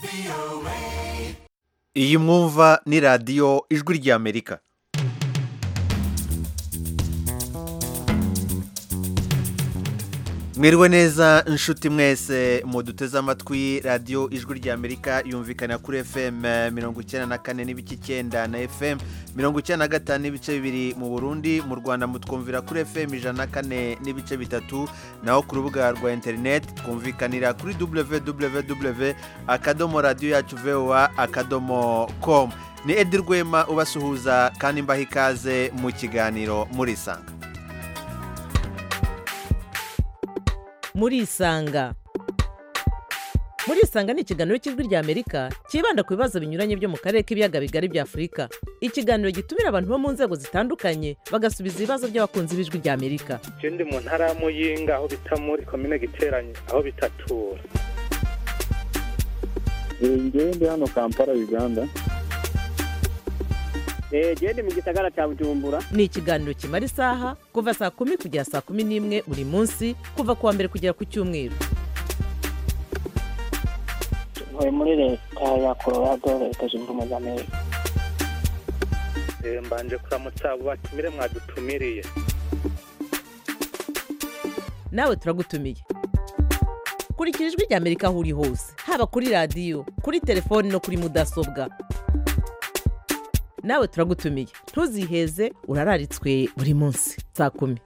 iyi mwumva ni radiyo ijwi ry'amerika mwiriwe neza inshuti mwese muduteze amatwi radiyo ijwi ry'amerika yumvikana kuri fm mirongo icyenda na kane n'ibice icyenda na fm mirongo icyenda na gatanu n'ibice bibiri mu burundi mu rwanda mutwumvira kuri fm ijana na kane n'ibice bitatu naho ku rubuga rwa interineti twumvikanira kuri www akadomo radiyo yacu voa akadomo komu ni edi rwema ubasuhuza kandi mbaha ikaze mu kiganiro murisanga murisanga murisanga ni ikiganiro cy'ijwi ry'amerika cyibanda ku bibazo binyuranye byo mu karere k'ibiyaga bigari bya afurika ikiganiro gitumira abantu bo mu nzego zitandukanye bagasubiza ibibazo by'abakunzi b'ijwi ry'amerika je ndi mu ntara ya muyinga aho bita muri komine giteranye aho bitatura ngewe ndi hano kampala uganda genda mu gisagara cya bujumbura ni ikiganiro kimara isaha kuva saa kumi kugera saa kumi n'imwe buri munsi kuva ku wa mbere kugera ku cyumweru ntuye muri leta ya colorado leta zunze ubumwe za amerika Eh, mbanje kuramutsa abo batumire mwadutumiriye nawe turagutumiye kurikira ijwi ry'amerika aho uri hose haba kuri radiyo kuri telefoni no kuri mudasobwa nawe turagutumiye ntuziheze urararitswe buri munsi saa kumi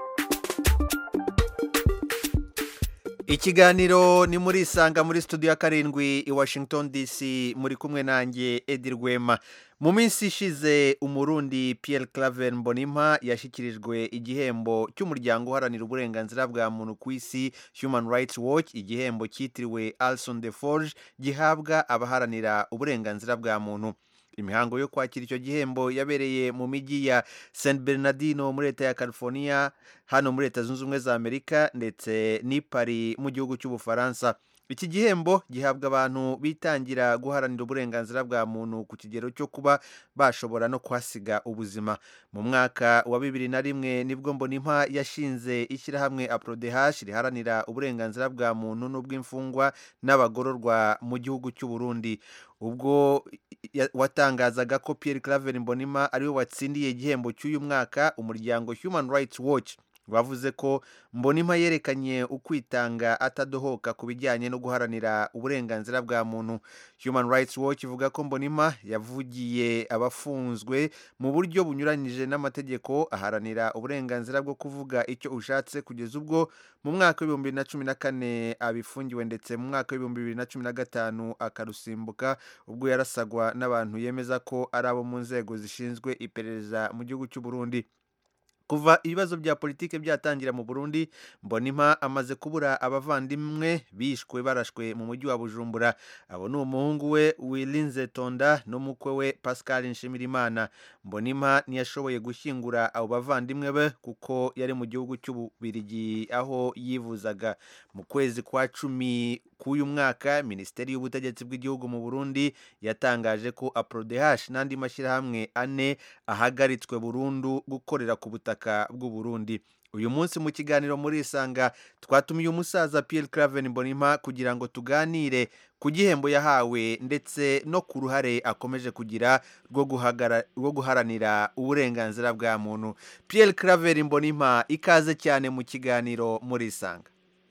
ikiganiro ni muri isanga muri studio ya karindwi i washington dc muri kumwe nanjye edi rwema mu minsi ishize umurundi Pierre claver mbonimpa yashyikirijwe igihembo cy'umuryango uharanira uburenganzira bwa muntu ku isi human rights watch igihembo cyitiriwe alson de forge gihabwa abaharanira uburenganzira bwa muntu imihango yo kwakira icyo gihembo yabereye mu mijyi ya San Bernardino muri leta ya California hano muri leta zunze ubumwe za Amerika ndetse n'i Paris mu gihugu cy'Ubufaransa iki gihembo gihabwa abantu bitangira guharanira uburenganzira bwa muntu ku kigero cyo kuba bashobora no kuhasiga ubuzima mu mwaka wa bibiri na rimwe nibwo mbonimpa yashinze ishyirahamwe aprodehash riharanira uburenganzira bwa muntu n'ubw'imfungwa n'abagororwa mu gihugu cy'u Burundi ubwo ya- watangazaga ko Pierre Claver Mbonima ariwe watsindiye igihembo cy'uyu mwaka umuryango Human Rights Watch wavuze ko Mbonima yerekanye ukwitanga atadohoka ku bijyanye no guharanira uburenganzira bwa muntu Human Rights Watch ivuga ko Mbonima yavugiye abafunzwe mu buryo bunyuranyije n'amategeko aharanira uburenganzira bwo kuvuga icyo ushatse kugeza ubwo mu mwaka w'ibihumbi bibiri na cumi na kane abifungiwe ndetse mu mwaka w'ibihumbi bibiri na cumi na gatanu akarusimbuka ubwo yarasagwa n'abantu yemeza ko ari abo mu nzego zishinzwe iperereza mu gihugu cy'u Burundi kuva ibibazo bya politiki byatangira mu Burundi Mbonimpa amaze kubura abavandimwe bishwe barashwe mu mujyi wa Bujumbura abo ni umuhungu we Wilinze Tonda n'umukwe we Pascal Nshimirimana Mbonimpa ntiyashoboye gushyingura abo bavandimwe be kuko yari mu gihugu cy'Ububirigi aho yivuzaga mu kwezi kwa cumi k'uyu mwaka Minisiteri y'Ubutegetsi bw'igihugu mu Burundi yatangaje ko APRODH n'andi mashyirahamwe ane ahagaritswe burundu gukorera ku butaka bw'u Burundi uyu munsi mu kiganiro muri isanga twatumiye umusaza Pierre Claver Mbonimpa kugira ngo tuganire ku gihembo yahawe ndetse no ku ruhare akomeje kugira rwo guhagara- rwo guharanira uburenganzira bwa muntu Pierre Claver Mbonimpa ikaze cyane mu kiganiro muri isanga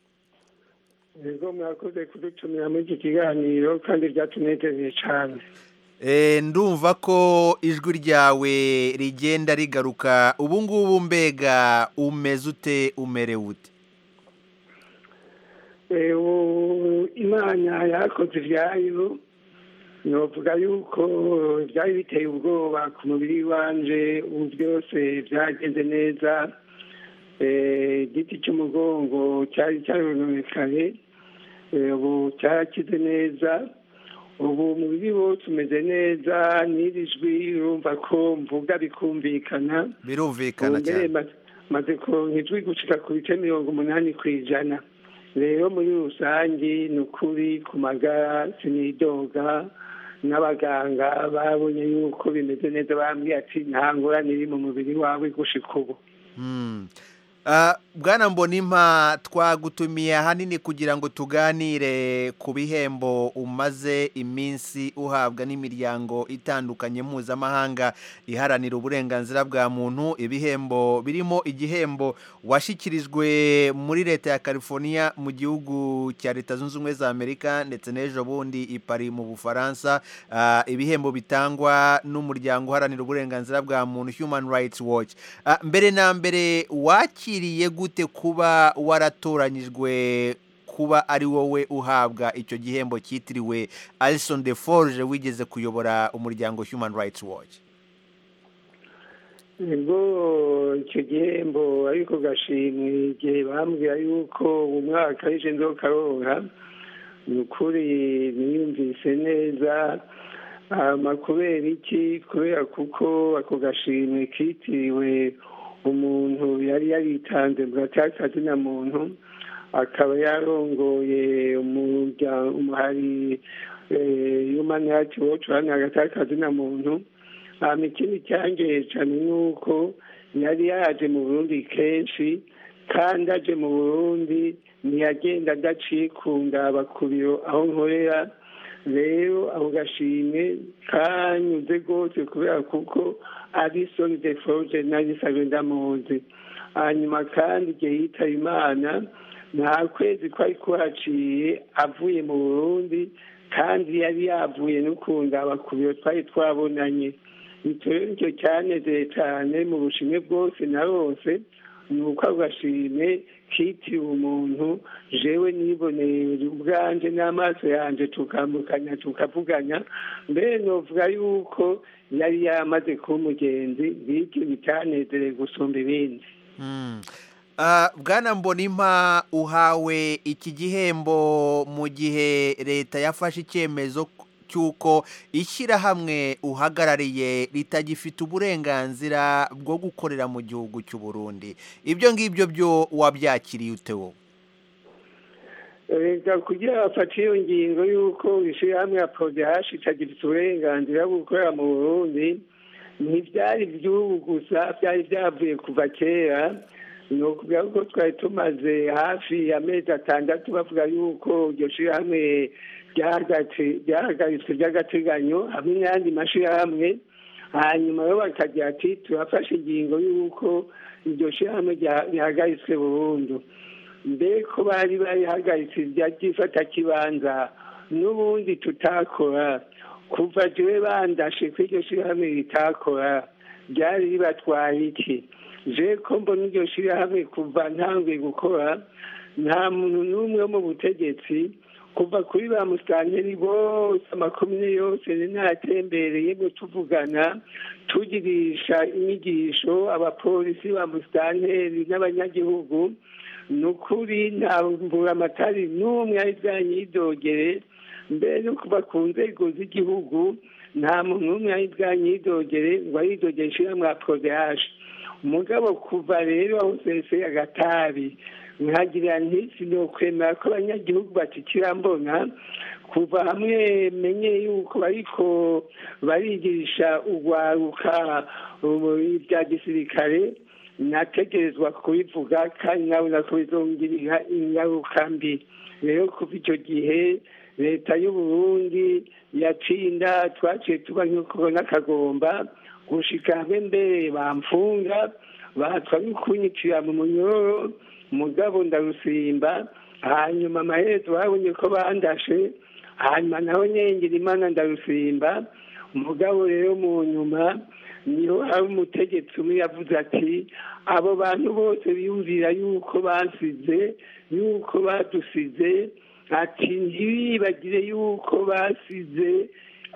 yego mwakoze kudutumira muri iki kiganiro kandi byatunezeze cyane Eh, ndumva ko ijwi ryawe rigenda rigaruka ubu ngubu mbega umeze ute umerewe ute Eh, ubu imana yakoze ibyayo novuga yuko byari biteye ubwoba ku mubiri wanje ubu byose byagenze neza Eh, igiti cy'umugongo cyari cyarononekaye Eh, ubu cyarakize neza ubu umubiri wose umeze neza n'iri jwi urumva ko mvuga bikumvikana birumvikana mbere cyane maze- maze kuronka ijwi gushika ku bice mirongo umunani ku ijana rero muri rusange ni ukuri ku magara sinidoga n'abaganga babonye yuko bimeze neza bambwiye ati nta ngorane iri mu mubiri wawe gushika ubu Hmm. Ah, bwana mbonimpa twagutumiye ahanini kugira ngo tuganire ku bihembo umaze iminsi uhabwa n'imiryango itandukanye mpuzamahanga iharanira uburenganzira bwa muntu ibihembo birimo igihembo washyikirijwe muri leta ya california mu gihugu cya leta zunze ubumwe za amerika ndetse n'ejo bundi i Paris mu bufaransa Ah, ibihembo bitangwa n'umuryango uharanira uburenganzira bwa muntu human rights watch Ah, mbere na mbere wakiriye gute kuba waratoranyijwe kuba ari wowe uhabwa icyo gihembo cyitiriwe Alison de Forge wigeze kuyobora umuryango Human Rights Watch nibwo icyo gihembo ariko gashimwe igihe bambwira yuko umwaka w'ije nzokaronka ni ukuri niyumvise neza hama kubera iki kubera kuko ako gashimwe kitiriwe umuntu yari yaritanze mu gatakazi na muntu akaba yarongoye umuryango umuhari human rights watch uharanira agatakazi na muntu hama ikindi cyangeye cyane ni uko yari yaje mu burundi kenshi kandi aje mu burundi ntiyagenda adaciye ku ndaba ku biro aho nkorera rero ako gashimwe kanyuze rwose kubera kuko ari soni de forge nagisabe ndamuzi hanyuma kandi igihe yitaba imana nta kwezi kwari kuhaciye avuye mu burundi kandi yari yavuye no ku ndaba ku biro twari twabonanye icyo rero nicyo cyanezeye cyane mu bushimwe bwose na bose ni uko ako gashimwe kitiriwe umuntu jewe niboneye ubwanje n'amaso yanjye tukambukanya tukavuganya mbere novuga yuko yari yamaze kuba umugenzi bityo bitanezereye gusumba ibindi Mm. Ah, bwana mbonimpa uhawe iki gihembo mu gihe leta yafashe icyemezo cy'uko ishyirahamwe uhagarariye ritagifite uburenganzira bwo gukorera mu gihugu cy'u Burundi ibyo ngibyo byo wabyakiriye ute wowe leta kugira bafate iyo ngingo y'uko ishyirahamwe ya porodehashi itagifite uburenganzira bwo gukorera mu burundi ntibyari iby'ubu gusa byari byavuye kuva kera ni ukuvuga ko twari tumaze hafi amezi atandatu bavuga yuko iryo shyirahamwe ryahagaritswe by'agateganyo hamwe n'ayandi mashyirahamwe hanyuma rero bakagira ati turafashe ingingo y'uko iryo shyirahamwe rihagaritswe burundu mbere ko bari barihagaritse ry'ifatakibanza n'ubundi tutakora kuva jewe bandashe ko iryo shyirahamwe ritakora ryari ribatwaye iki je ko mbona iryo shyirahamwe kuva ntanguye gukora nta muntu n'umwe wo mu butegetsi kuva kuri ba musitanteri bose amakomine yose natembereye ngo tuvugana tugirisha inyigisho abapolisi ba musitanteri n'abanyagihugu ni ukuri nta mburamatari n'umwe ari bwanyidogere mbere no kuva ku nzego z'igihugu nta muntu n'umwe ari bwanyidogere ngo aridogere ishyirahamwe ya porodehaje umugabo kuva rero aho sese agatabi nkagirira ntisi ni ukwemera ko abanyagihugu batikira mbona kuva hamwe menye yuko bariko barigisha urwaruka ibya gisirikare nategerezwa kubivuga kandi nabona ko bizongera ingaruka mbi rero kuva icyo gihe leta y'uburundi yatsinda twaciye tuba nk'uko n'akagomba gushika hamwe mbere bamfunga batwa kunyicira mu munyororo mugabo ndarusimba hanyuma amaherezo babonye ko bandashe hanyuma naho nyengera imana ndarusimba umugabo rero mu nyuma niho hari umutegetsi umwe yavuze ati abo bantu bose biyumvira yuko basize yuko badusize ati ntibibagire yuko basize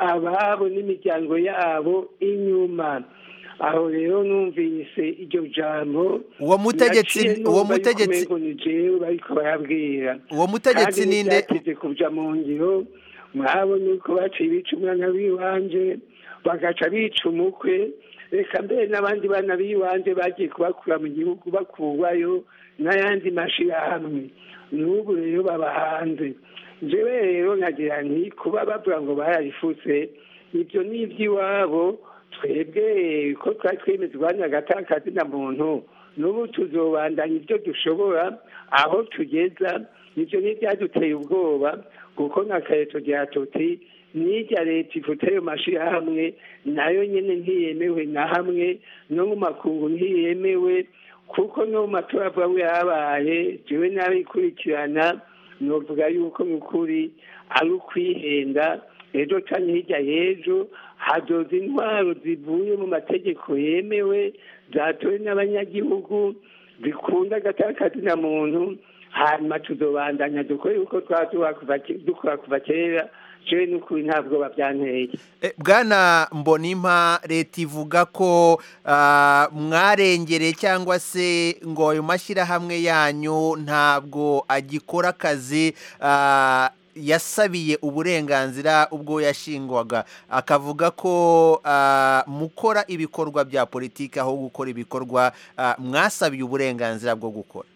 ababo n'imiryango yabo inyuma aho rero numvise iryo jambo uwo mutegetsi uwo mutegetsi ni jewe bariko barabwira uwo mutegetsi kandi ninde ntibyateze kuja mu ngiro mwabonye uko baciye bica umwana w'iwanje bagaca bica umukwe reka mbere n'abandi bana b'iwanje bagiye kubakura mu gihugu bakurwayo n'ayandi mashirahamwe n'ubu rero baba hanze jewe rero nkagira nti kuba bavuga ngo bararifutse ibyo ni iby'iwabo twebwe ko twari twemeza urwanya agatakazi na muntu n'ubu tuzobandanya ibyo dushobora aho tugeza ibyo ntibyaduteye ubwoba kuko nka kareto rya tuti n'irya leta ifite ayo mashyirahamwe nayo nyine ntiyemewe na hamwe no mu makungu ntiyemewe kuko no mu matora avuga ngo yabaye jewe n'abikurikirana novuga yuko mu kuri ari ukwihenda ejo cyane hirya y'ejo hadoza intwaro zivuye mu mategeko yemewe zatowe n'abanyagihugu zikunda agatakazi na muntu hanyuma tuzobandanya dukore uko twaba dukora kuva kera jewe n'ukuri nta bwoba byanteye Eh, bwana mbonimpa leta ivuga ko ah, mwarengereye cyangwa se ngo ayo mashyirahamwe yanyu ntabwo agikora akazi ah, yasabiye uburenganzira ubwo yashingwaga akavuga ko ah, mukora ibikorwa bya politiki aho gukora ibikorwa ah, mwasabiye uburenganzira bwo gukora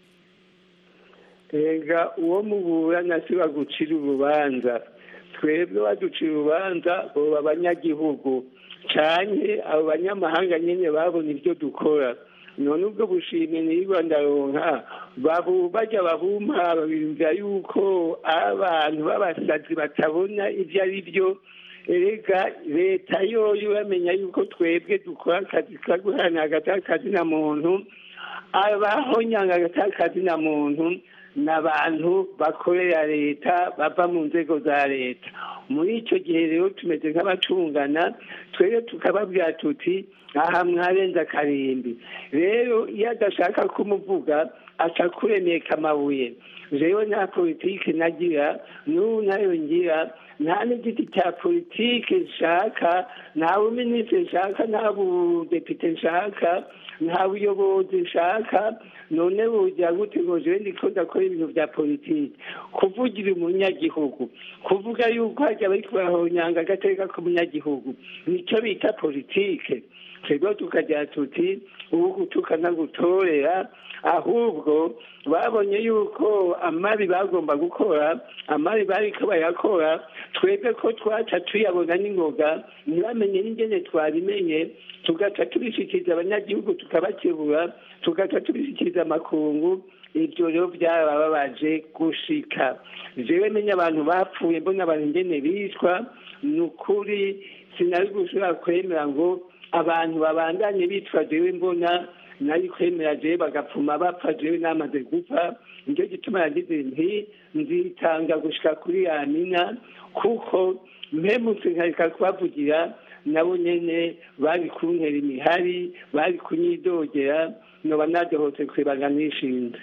ega uwo muburana si bagucira urubanza twebwe baducira urubanza boba abanyagihugu cyane abo banyamahanga nyine babona ibyo dukora none ubwo bushimwe niba ndaronka babu bajya babumpa babiyumvira yuko abantu b'abasazi batabona ibyo ari byo erega leta yoyo bamenya yuko twebwe dukora akazi ka guharanira agatakazi na muntu abahonyanga agatakazi na muntu ni abantu bakorera leta bava mu nzego za leta muri icyo gihe rero tumeze nk'abacungana twebwe tukababwira tuti aha mwarenze akarimbi rero iyo adashaka kumuvuga aca kuremeka amabuye rero nta politiki nagira n'ubu nayo ngira nta n'igiti cya politiki nshaka nta buminisitiri nshaka nta budepite nshaka nta buyobozi nshaka none bugira gute ngo jewe ndiko ndakora ibintu bya politiki kuvugira umunyagihugu kuvuga yuko hajya bariko barahonyanga agateka k'umunyagihugu nicyo bita politike twebwe tukagira tuti ubu gutuka gutorera ahubwo babonye yuko amabi bagomba gukora amabi bariko bayakora twebwe ko twaca tuyabona n'ingoga ntibamenye n'ingene twabimenye tugaca tubishikiriza abanyagihugu tukabakebura tugaca tubishikiriza amakungu ibyo rero byarababaje gushika jewe menya abantu bapfuye mbona abantu ingene bicwa ni ukuri sinari gushobora kwemera ngo abantu babandanye bitwa jewe mbona nari kwemera jewe bagapfuma bapfa jewe namaze gupfa nicyo gituma yagize nti nzitanga gushika kuri yamina kuko mpemutse nkareka kubavugira nabo nyene bari kuntera imihari bari kunyidogera noba nadohotse kwibanga nishinze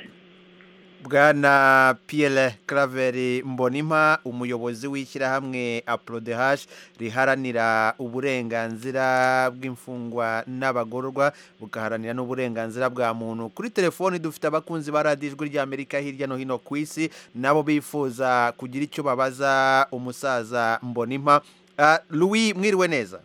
bwana Pierre Claver Mbonimpa umuyobozi w'ishyirahamwe Aprodehash riharanira uburenganzira bw'imfungwa n'abagororwa bugaharanira n'uburenganzira bwa muntu kuri telefoni dufite abakunzi ba radiyo ijwi ry'Amerika hirya no hino ku isi nabo bifuza kugira icyo babaza umusaza Mbonimpa Ah, Louis mwiriwe neza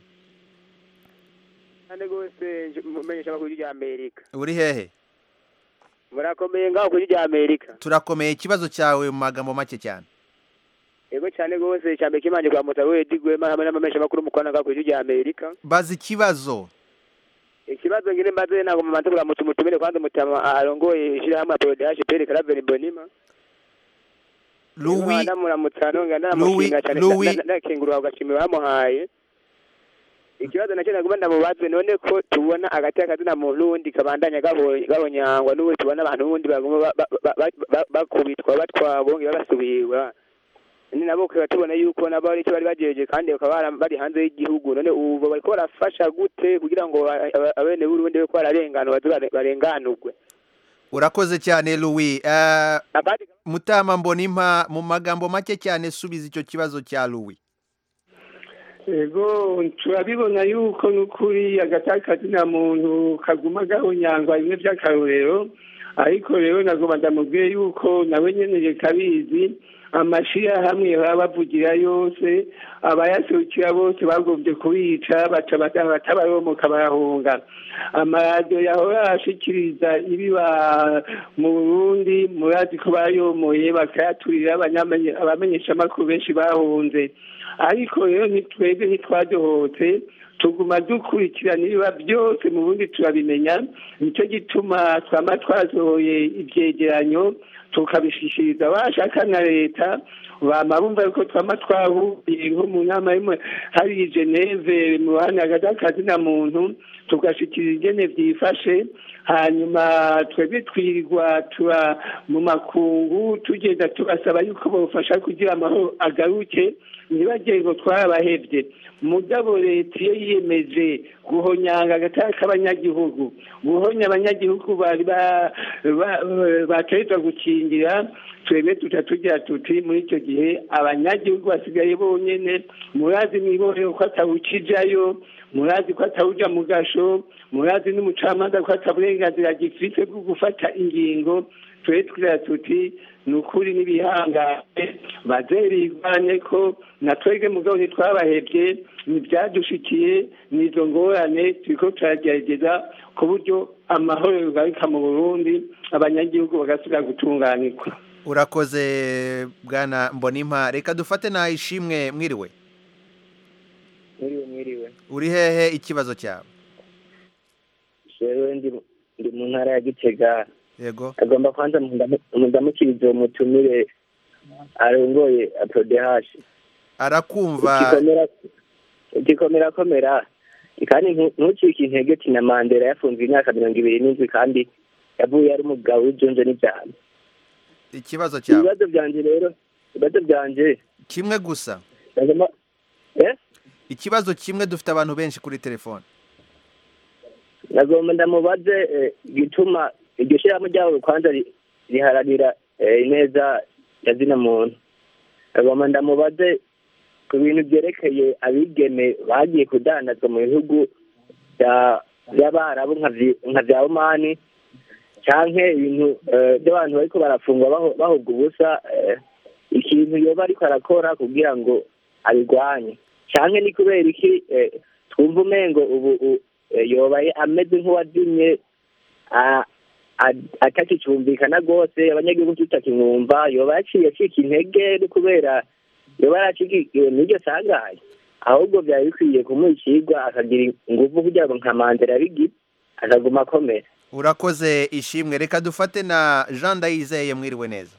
kandi rwose mumenyesha amakuru y'irya amerika uri hehe murakomeye ngaho kuri irya amerika turakomeye ikibazo cyawe mu magambo make cyane yego cyane rwose cyambere kimanje kwa mutawe digwema hamwe n'amamenyesha amakuru mukwana ngaho kuri irya amerika baza ikibazo ikibazo ngire mbaze ntabwo mumanze kuramutsa umutumire kandi umutama arongoye ishyirahamwe aporodehaje pere karaveri mbonima Louis ndamuramutsa nonga Louis- ndamushinga cyane Louis- ndakengurura agashimira bamuhaye ikibazo nacyo nagomba ndamubaze none ko tubona agati akazina muntu n'ubundi kabandanya gabo- gabonyangwa n'ubu tubona abantu n'ubundi baguma ba- ba- ba- ba- ba- bakubitwa batwa bongera basubirwa ni nabo ukaba tubona yuko nabo ari icyo bari bagejeje kandi bakaba bara- bari hanze y'igihugu none ubu bariko barafasha gute kugira ngo a- a- abene b'urundi bariko bararenganwa baze bare- barenganurwe urakoze cyane Louis Ah, abandi mutama mbonimpa mu magambo make cyane subiza icyo kibazo cya Louis ego turabibona yuko n'ukuri agatakazi na muntu kaguma gahonyangwa bimwe by'akarorero ariko rero nagomba ndamubwiye yuko nawe nyene reka abizi amashyirahamwe baba bavugira yose abayaserukira bose bagombye kubica baca bata- batabaromoka barahunga amaradiyo yahora ashikiriza ibiba mu burundi murazi ko bayomoye bakayaturira abanyamenye- abamenyeshamakuru benshi bahunze ariko rero ntitwebwe ntitwadohotse tuguma dukurikirana ibiba byose mu bundi turabimenya nicyo gituma twaba twasohoye ibyegeranyo tukabishishiriza abashaka na leta bama bumva yuko twaba twahuriye nko mu nama y'imwe hari i geneve mu ruhande hagati y'akazi na muntu tugashikiriza ingene byifashe hanyuma twebwe twirirwa tuba mu makungu tugenda tubasaba yuko bafasha kugira amahoro agaruke ntibagire ngo twarabahebye mugabo leta iyo yiyemeje guhonyanga agatara k'abanyagihugu guhonya abanyagihugu bari bategerezwa gukingira twebwe tuca tugira tuti muri icyo gihe abanyagihugu basigaye bonyene murazi mwibohero ko atawukijayo murazi ko atawuja mu gasho murazi n'umucamanza ko ataburenganzira gifite bwo gufata ingingo twebwe tugira tuti ni ukuri n'ibihangane bazerigwane ko na twebwe mugabo ntitwabahebye ntibyadushikiye n'izo ngorane turiko turagerageza ku buryo amahoro yogarika mu burundi abanyagihugu bagasubira gutunganirwa urakoze bwana mbonimpa reka dufate na ishimwe mwiriwe mwiriwe mwiriwe uri hehe ikibazo cyawe jewe ndi ndi mu ntara ya gitega yego agomba kwanza mundamukiriza uwo mutumire arongoye aprodehashi arakumva igikomera igikomera komera kandi ntu- ntucike intege tina mandela yafunzwe imyaka mirongo ibiri n'indwi kandi yavuye ari umugabo w'ijunje n'ibyano ikibazo cyawe ibibazo byanje rero ibibazo byanje kimwe gusa ndagomba eh ikibazo kimwe dufite abantu benshi kuri telefone nagomba ndamubaze eh, igituma iryo shyirahamwe ryabo kwanza ri- riharanira eh, ineza ya zina muntu nagomba ndamubaze ku bintu byerekeye abigeme bagiye kudandazwa mu bihugu bya- by'abarabu nka vyi- nka vya omani canke ibintu eh, by'abantu bariko barafungwa baho- bahobwa ubusa eh, ikintu yoba ariko arakora kugira ngo abirwanye canke ni kubera iki eh, twumva umengo ubu u- eh, yobaye ameze nk'uwazimye a- a- atakicyumvikana rwose abanyagihugu tutakimwumva yoba yaciye acika intege no kubera yoba yaracikiwe n'iryo sangaye ahubwo byari bikwiye kumuha ikigwa akagira ingufu kugira ngo nka mandela yabigira akaguma akomera urakoze ishimwe reka dufate na jean ndayizeye mwiriwe neza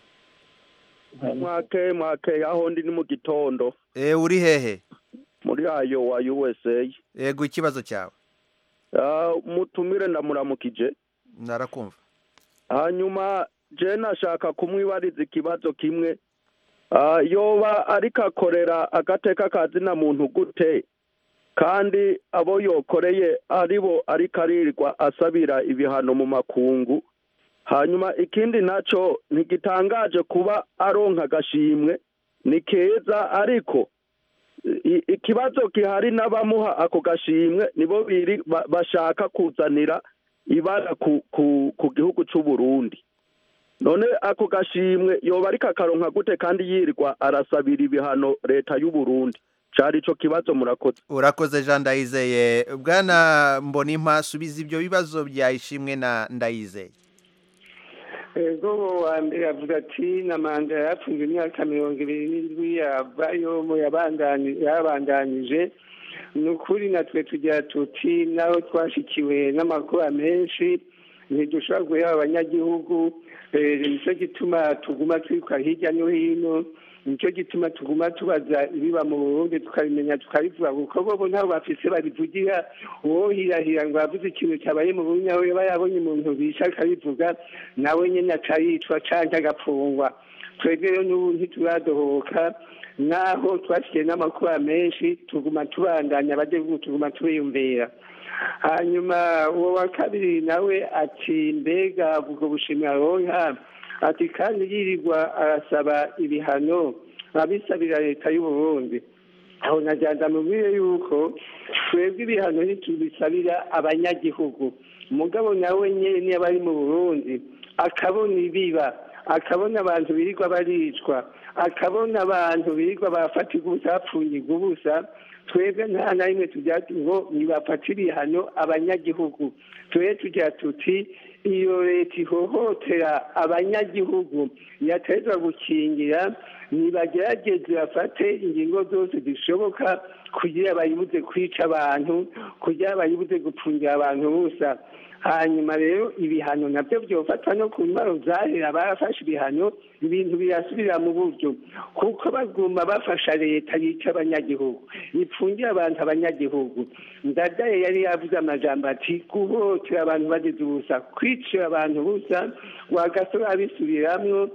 mwake mwake aho ndi ni mu gitondo e, uri hehe muri ayo wa usa yego ikibazo cyawe Ah, mutumire ndamuramukije narakumva hanyuma je nashaka kumwibariza ikibazo kimwe Ah, yoba ariko akorera agateka kazina muntu gute kandi abo yokoreye aribo ariko aririrwa asabira ibihano mu makungu hanyuma ikindi naco ntigitangaje kuba aronka agashimwe ni keza ariko i- ikibazo gihari n'abamuha ako gashimwe nibo biri ba- bashaka kuzanira ibara ku, ku, ku gihugu c'u Burundi none ako gashimwe yoba ariko akaronka gute kandi yirirwa arasabira ibihano leta y'u Burundi cari ico kibazo murakoze urakoze jean ndayizeye bwana mbonimpa subiza ibyo bibazo bya ishimwe na ndayizeye ego wa mbere avuga ati na manda yapfunzwe imyaka mirongo ibiri n'indwi yavayo mu yabandani- yabandanije ni ukuri natwe tugira tuti naho twashikiwe n'amakuba menshi ntidushobora guhera abanyagihugu eh, nicyo gituma tuguma twiruka hirya no hino nicyo gituma tuguma tubaza ibiba mu burundi tukabimenya tukabivuga kuko bobo ntabwo bafise babivugira uwo hirahira ngo yavuze ikintu cyabaye mu burundi aho yaba yabonye umuntu bisha akabivuga nawe nyine aca yicwa canke agapfungwa twebwe rero n'ubu ntituradohoka naho twashikiye n'amakuba menshi tuguma tubandanya abadegugu tuguma tubiyumvira hanyuma uwo wa kabiri nawe ati mbega ubwo bushimwe aronka ati kandi yirirwa arasaba ibihano abisabira leta y'u Burundi aho najyanda mubwire yuko twebwe ibihano ntitubisabira abanyagihugu umugabo nawe nyine niba ari mu burundi akabona ibiba akabona abantu birirwa baricwa akabona abantu birirwa bafatirwa ubusa bapfungirwa ubusa twebwe nta na rimwe tujya ngo nibafatire ibihano abanyagihugu tube tujya tuti iyo leta ihohotera abanyagihugu yatezwa gukingira nibagerageze bafate ingingo zose zishoboka kugira bayibuze kwica abantu kugira bayibuze gupfungira abantu busa hanyuma rero ibihano nabyo byofatwa no ku ntwaro zahera barafashe ibihano ibintu birasubira mu buryo kuko baguma bafasha leta yica abanyagihugu ipfungira abantu abanyagihugu ndadaye yari yavuze amajambo ati guhotera abantu bageze ubusa kwicira abantu busa wagasore abisubiramwo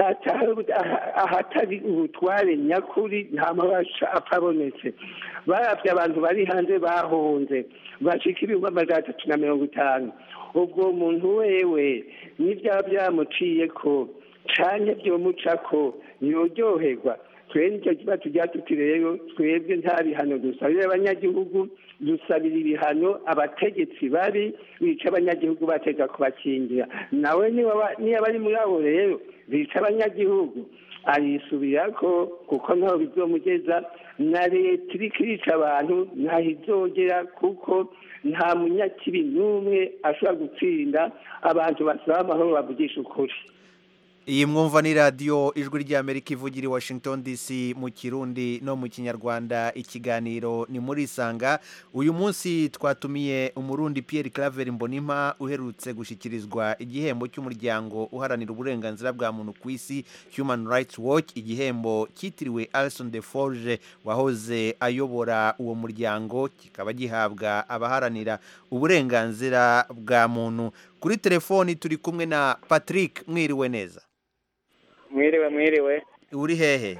ahatari ubutware nyakuri nta mabasha apfa abonetse barabye abantu bari hanze bahunze bashika ibihumbi amajana atatu na mirongo itanu ubwo muntu wewe n'ibyaba byamuciye ko canke byomuca ko ntiyoryoherwa twe nicyo kiba tujya tuti rero twebwe nta bihano dusabira abanyagihugu dusabira ibihano abategetsi babi bica abanyagihugu bateza kubakingira nawe niba bari muri abo rero bica abanyagihugu arisubirako kuko ntaho bizomugeza na leta iriko irica abantu ntaho izogera kuko nta munyakibi n'umwe ashobora gutsinda abantu basaba amahoro bavugisha ukuri iyi mwumva ni radiyo ijwi ry'amerika ivugira i washington dc mu kirundi no mu kinyarwanda ikiganiro ni muri isanga uyu munsi twatumiye umurundi Pierre claver mbonimpa uherutse gushyikirizwa igihembo cy'umuryango uharanira uburenganzira bwa muntu ku isi human rights watch igihembo cyitiriwe alison de forge wahoze ayobora uwo muryango kikaba gihabwa abaharanira uburenganzira bwa muntu kuri telefoni turi kumwe na patrick mwiriwe neza mwiriwe mwiriwe uri hehe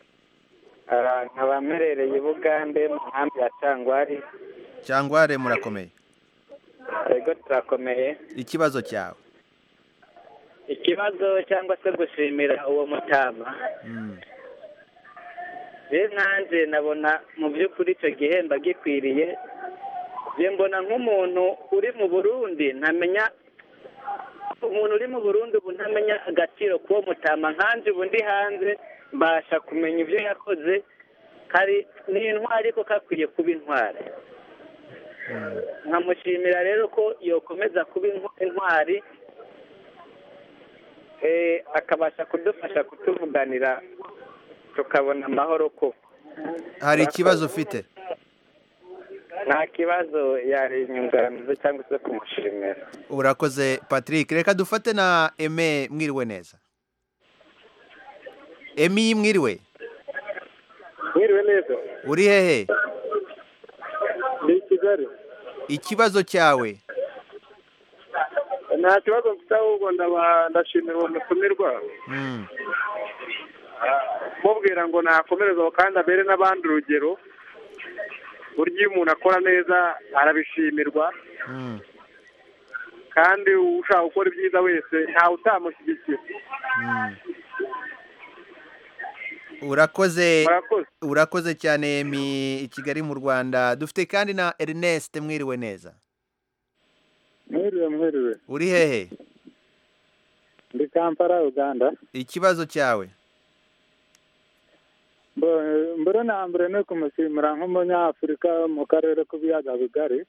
nkaba mperereye i bugande mu nkambi ya cyangwari cyangware murakomeye yego turakomeye ikibazo cyawe ikibazo cyangwa se gushimira uwo mutama rero nanjye nabona mu by'ukuri icyo gihembo gikwiriye mbona nk'umuntu uri mu burundi ntamenya umuntu uri mu burundi ubu ntamenya agaciro k'uwo mutama nkanjye ubu ndi hanze mbasha kumenya ibyo yakoze hari ni intwari ariko kakwiye kuba intwari nkamushimira rero ko yokomeza kuba intwari akabasha kudufasha kutuvuganira tukabona amahoro koko hari ikibazo ufite nta kibazo yari inyunganizi cyangwa se kumushimira urakoze patrick reka dufate na eme mwiriwe neza emi mwiriwe mwiriwe neza uri hehe ni kigali ikibazo cyawe nta kibazo mfite ahubwo ndashimira uwo mutumirwa mubwira ngo nakomereze kandi abere n'abandi urugero burya iyo umuntu akora neza arabishimirwa kandi ushaka gukora ibyiza wese ntawe utamushyigikira urakoze urakoze cyane i kigali mu rwanda dufite kandi na ernest mwiriwe neza mwiriwe mwiriwe uri hehe ndi kampala uganda ikibazo cyawe mbere na mbere ni ukumushimira nk'umunyafurika mu karere k'ibiyaga bigari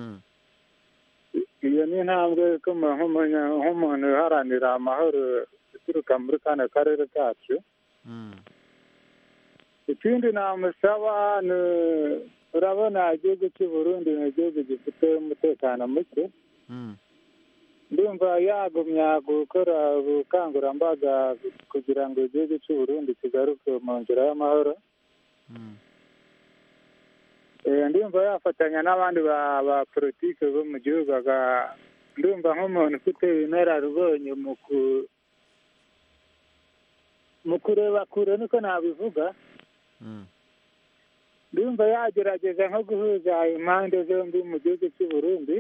iyo ni intambwe ikomeye nk'umuntu uharanira amahoro uturuka muri kano karere kacu ikindi namusaba ni urabona igihugu cy'u Burundi ni igihugu gifite umutekano muke ndumva yagumya gukora ubukangurambaga kugira ngo igihugu cy'u Burundi kigaruke mu nzira y'amahoro ndumva yafatanya n'abandi ba politiki bo mu gihugu ndumva nk'umuntu ufite inararibonye mu kureba kure niko nabivuga ndumva yagerageza nko guhuza impande zombi mu gihugu cy'u Burundi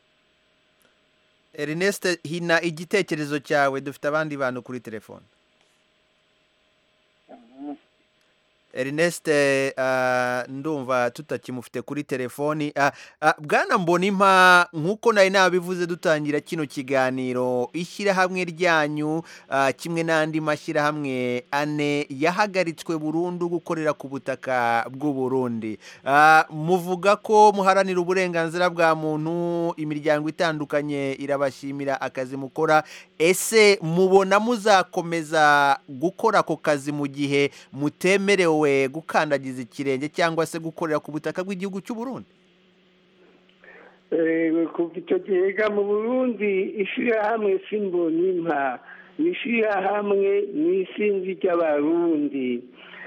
Ernest hina igitekerezo cyawe dufite abandi bantu kuri telefone Ernest ah, ndumva tutakimufite kuri telefoni Ah, ah, bwana mbonimpa nk'uko nari nabivuze dutangira kino kiganiro ishyirahamwe ryanyu ah, kimwe n'andi mashyirahamwe ane yahagaritswe burundu gukorera ku butaka bw'u Burundi Ah, muvuga ko muharanira uburenganzira bwa muntu imiryango itandukanye irabashimira akazi mukora ese mubona muzakomeza gukora ako kazi mu gihe mutemerewe gukandagiza ikirenge cyangwa se gukorera ku butaka bw'igihugu cy'u Burundi Eh, kuva icyo gihe ga mu burundi ishyirahamwe simbonimpa ni ishyirahamwe ni isinzi ry'abarundi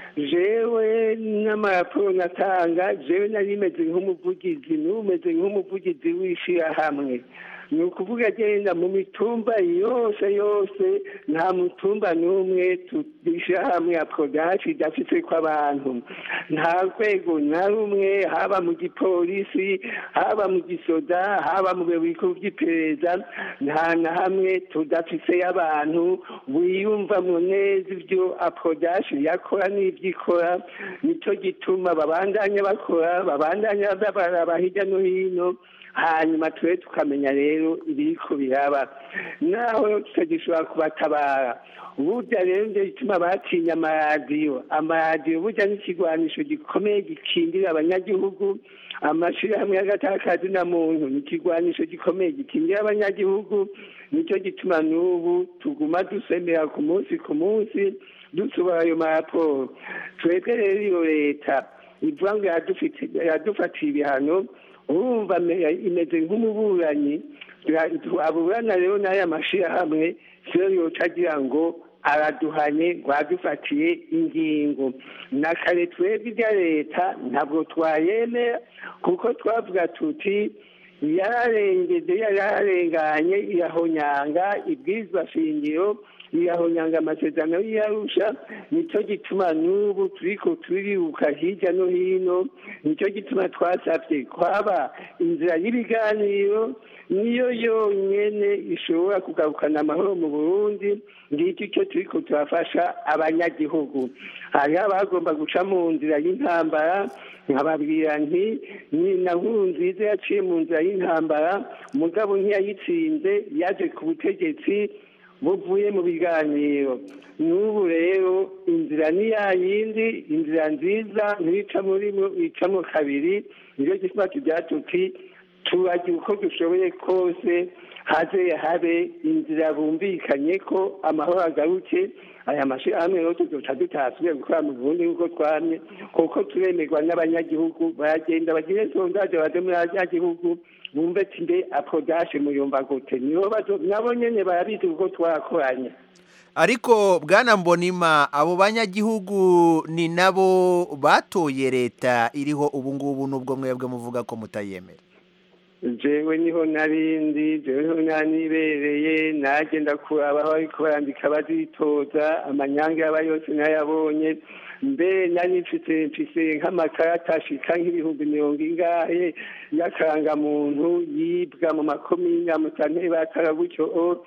jewe n'amaraporo natanga jewe nari meze nk'umuvugizi n'ubu meze nk'umuvugizi w'ishyirahamwe ni ukuvuga agenda mu mitumba yose yose nta mutumba n'umwe ishyirahamwe ya podashi idafite ko abantu nta rwego na rumwe haba mu gipolisi haba mu gisoda haba mu bubiko by'iperereza nta na hamwe tudafise abantu wiyumvamo neza ibyo apodashi yakora n'ibyo ikora nicyo gituma babandanya bakora babandanya baraba hirya no hino hanyuma tube tukamenya rero ibiriko biraba naho tutagishobora kubatabara burya rero nibyo bituma batinya amaradiyo amaradiyo burya n'ikigwanisho gikomeye gikingira abanyagihugu amashyirahamwe y'agatakazi na muntu ni ikigwanisho gikomeye gikingira abanyagihugu nicyo gituma n'ubu tuguma dusemera ku munsi ku munsi dusohora ayo maraporo twebwe rero iyo leta ivuga ngo yadufatiye ibihano urumva imeze nk'umuburanyi aburana rero n'aya mashyirahamwe siyo yoca agira ngo araduhanye ngo adufatiye ingingo na kare twebwe ibya leta ntabwo twayemera kuko twavuga tuti yararengeze yararenganye irahonyanga ibwirizwa shingiro irahonyanga amasezerano y'iyarusha nicyo gituma n'ubu turiko turiruka hirya no hino nicyo gituma twasabye kwaba inzira y'ibiganiro niyo yonyene ishobora kugarukana amahoro mu burundi ngiki icyo turiko turafasha abanyagihugu hariho abagomba guca mu nzira y'intambara nkababwira nti ni na nkuru nziza yaciye mu nzira y'intambara mugabo ntiyayitsinze yaje ku butegetsi buvuye mu biganiro n'ubu rero inzira ni ya yindi inzira nziza ntibica muri icamo kabiri nicyo gituma tugira tuti turagira uko dushoboye kose haze habe inzira bumvikanye ko amahoro agaruke aya mashyirahamwe rero tuzoca tutasubiye gukora mu burundi nk'uko twamye kuko turemerwa n'abanyagihugu baragenda bagire sondaje baze muri abanyagihugu bumve ati mbe apodashe muyumva gute nibo nabo nyene barabizi kuko twarakoranye ariko bwana mbonima abo banyagihugu ni nabo batoye leta iriho ubu ngubu n'ubwo mwebwe muvuga ko mutayemera jewe niho narindi jewe niho nanibereye nagenda kuraba aho bariko barandika bazitoza amanyanga yaba yose nayabonye mbere nari mfise mfise nk'amakarata ashika nk'ibihumbi mirongo ingahe y'akarangamuntu yibwa mu makomine amutanteri batara gutyo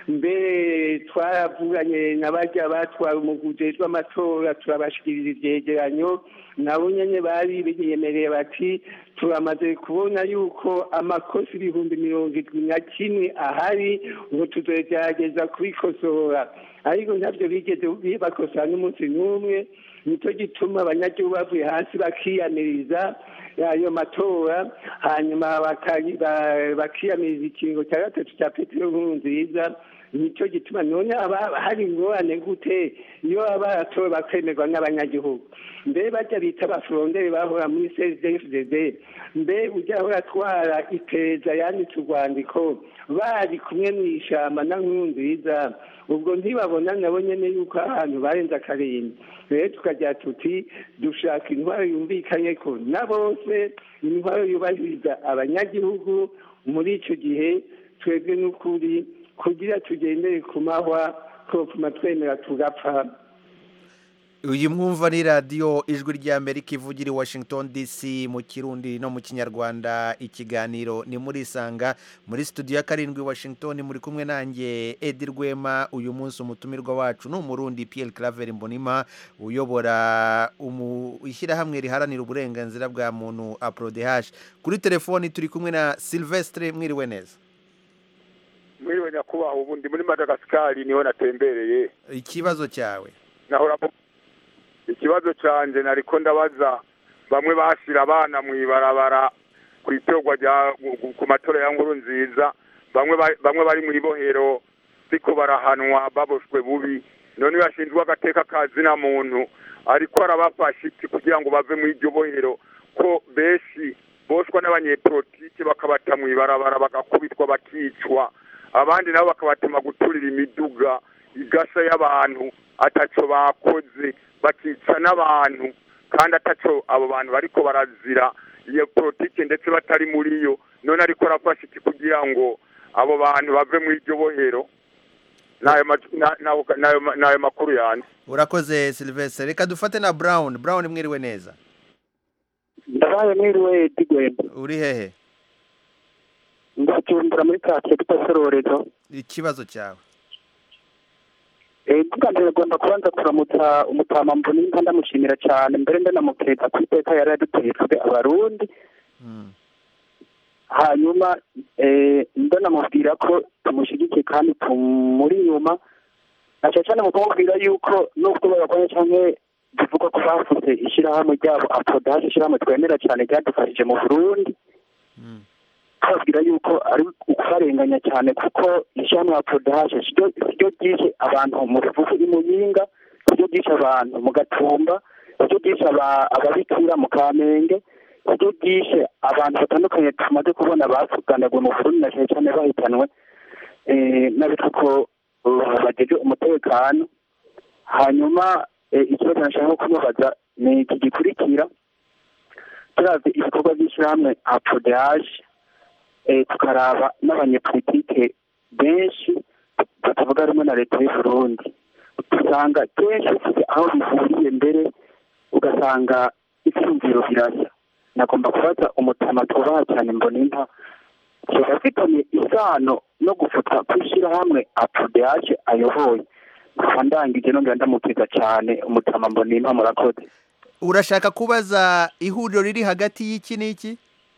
mbere twaravuganye na barya batwara umuguje w'amatora turabashikiriza ivyegeranyo nabo nyene bari biyemereye bati turamaze kubona yuko amakosa ibihumbi mirongo irwi na kimwe ahari ngo tuzogerageza kubikosora ariko ntabyo bigeze bakosora n'umunsi n'umwe nicyo gituma abanyagihugu bavuye hasi bakiyamiriza ayo matora hanyuma bakiyamiriza ikingo cya gatatu cya petero nkuru nziza nicyo gituma none hari ingorane gute iyo baba baratowe bakemerwa n'abanyagihugu mbe bajya bita abafuronderi bahora muri cdfdd mbe ujya ahora atwara iperereza yanditse urwandiko bari kumwe mu ishyamba na nkuru nziza ubwo ntibabona nabo nyine yuko ahantu barenze akarindwi rero tukagira tuti dushaka intwaro yumvikanye ko na bose intwaro yubahiriza abanyagihugu muri icyo gihe twebwe n'ukuri kugira tugendere ku mahwa twopfuma twemera tugapfa uyu mwumva ni radiyo ijwi ry'amerika ivugira i washington dc mu kirundi no mu kinyarwanda ikiganiro ni muri isanga muri studio ya karindwi washington muri kumwe nanjye edi rwema uyu munsi umutumirwa wacu ni umurundi piyeri claver mbonima uyobora umu- ishyirahamwe riharanira uburenganzira bwa muntu aporodehashi kuri telefoni turi kumwe na silvestre mwiriwe neza mwiriwe nyakubahwa ubu ndi muri madagasikari niho natembereye ikibazo cyawe nahora mu- ikibazo canje nariko ndabaza bamwe bashira abana mw'ibarabara ku itorwa rya ku- ku matora ya nkuru nziza bamwe ba- bamwe bari mw'ibohero ziko barahanwa baboshwe bubi none bashinzwe agateka ka zina muntu ariko arabafasha iki kugira ngo bave mu iryo bohero ko benshi boshwa n'abanyepolitike bakabata mw'ibarabara bagakubitwa bakicwa abandi nabo bakabatema guturira imiduga igasha y'abantu ataco bakoze bakica n'abantu kandi ataco abo bantu bariko barazira iyo politike ndetse batari muri yo none ariko arafasha iki kugira ngo abo bantu bave mu iryo bohero n'ayo ma- na- n'ayo- n'ayo ma- n'ayo makuru yanjye urakoze silvestre reka dufate na brown brown mwiriwe neza ndabaye mwiriwe digwemba uri hehe ndacumbura muri kake tutasororezo ikibazo cyawe bwa mbere agomba kubanza kuramutsa umutama mbonimba ndamushimira cyane mbere ndanamukeza ku iteka yari yadutejwe abarundi hanyuma eh, ndanamubwira ko tumushyigikiye kandi tumuri inyuma na cyane cyane mu kumubwira yuko nubwo babagwanya cyangwa bivuga ko bafuze ishyirahamwe ryabo apodaje ishyirahamwe twemera cyane ryadufashije mu burundi tubabwira yuko ari ukubarenganya cyane kuko ishyirahamwe apodaje siryo ryishe abantu mu bivugu i muyinga siryo ryishe abantu mu gatumba siryo ryishe aba- ababikira mu kamenge siryo ryishe abantu batandukanye tumaze kubona bavuganaguwe mu burundi na cyane cyane bahitanwe eh, n'abitwa ko uh, bageje umutekano hanyuma eh, ikibazo nashaka kumubaza ni iki gikurikira turavye ibikorwa by'ishyirahamwe apodaje eh, tukaraba n'abanyepolitike benshi batavuga rumwe na leta y'u Burundi usanga kenshi ufite aho bihuriye mbere ugasanga ivyumviro birasa nagomba kubaza umutama twubaha cyane mbonimpa kiba afitanye isano no gufutwa kw'ishyirahamwe apodeaje ayoboye nkaba ndangije nongera ndamutega cyane umutama mbonimpa murakoze urashaka kubaza ihuriro riri hagati y'iki n'iki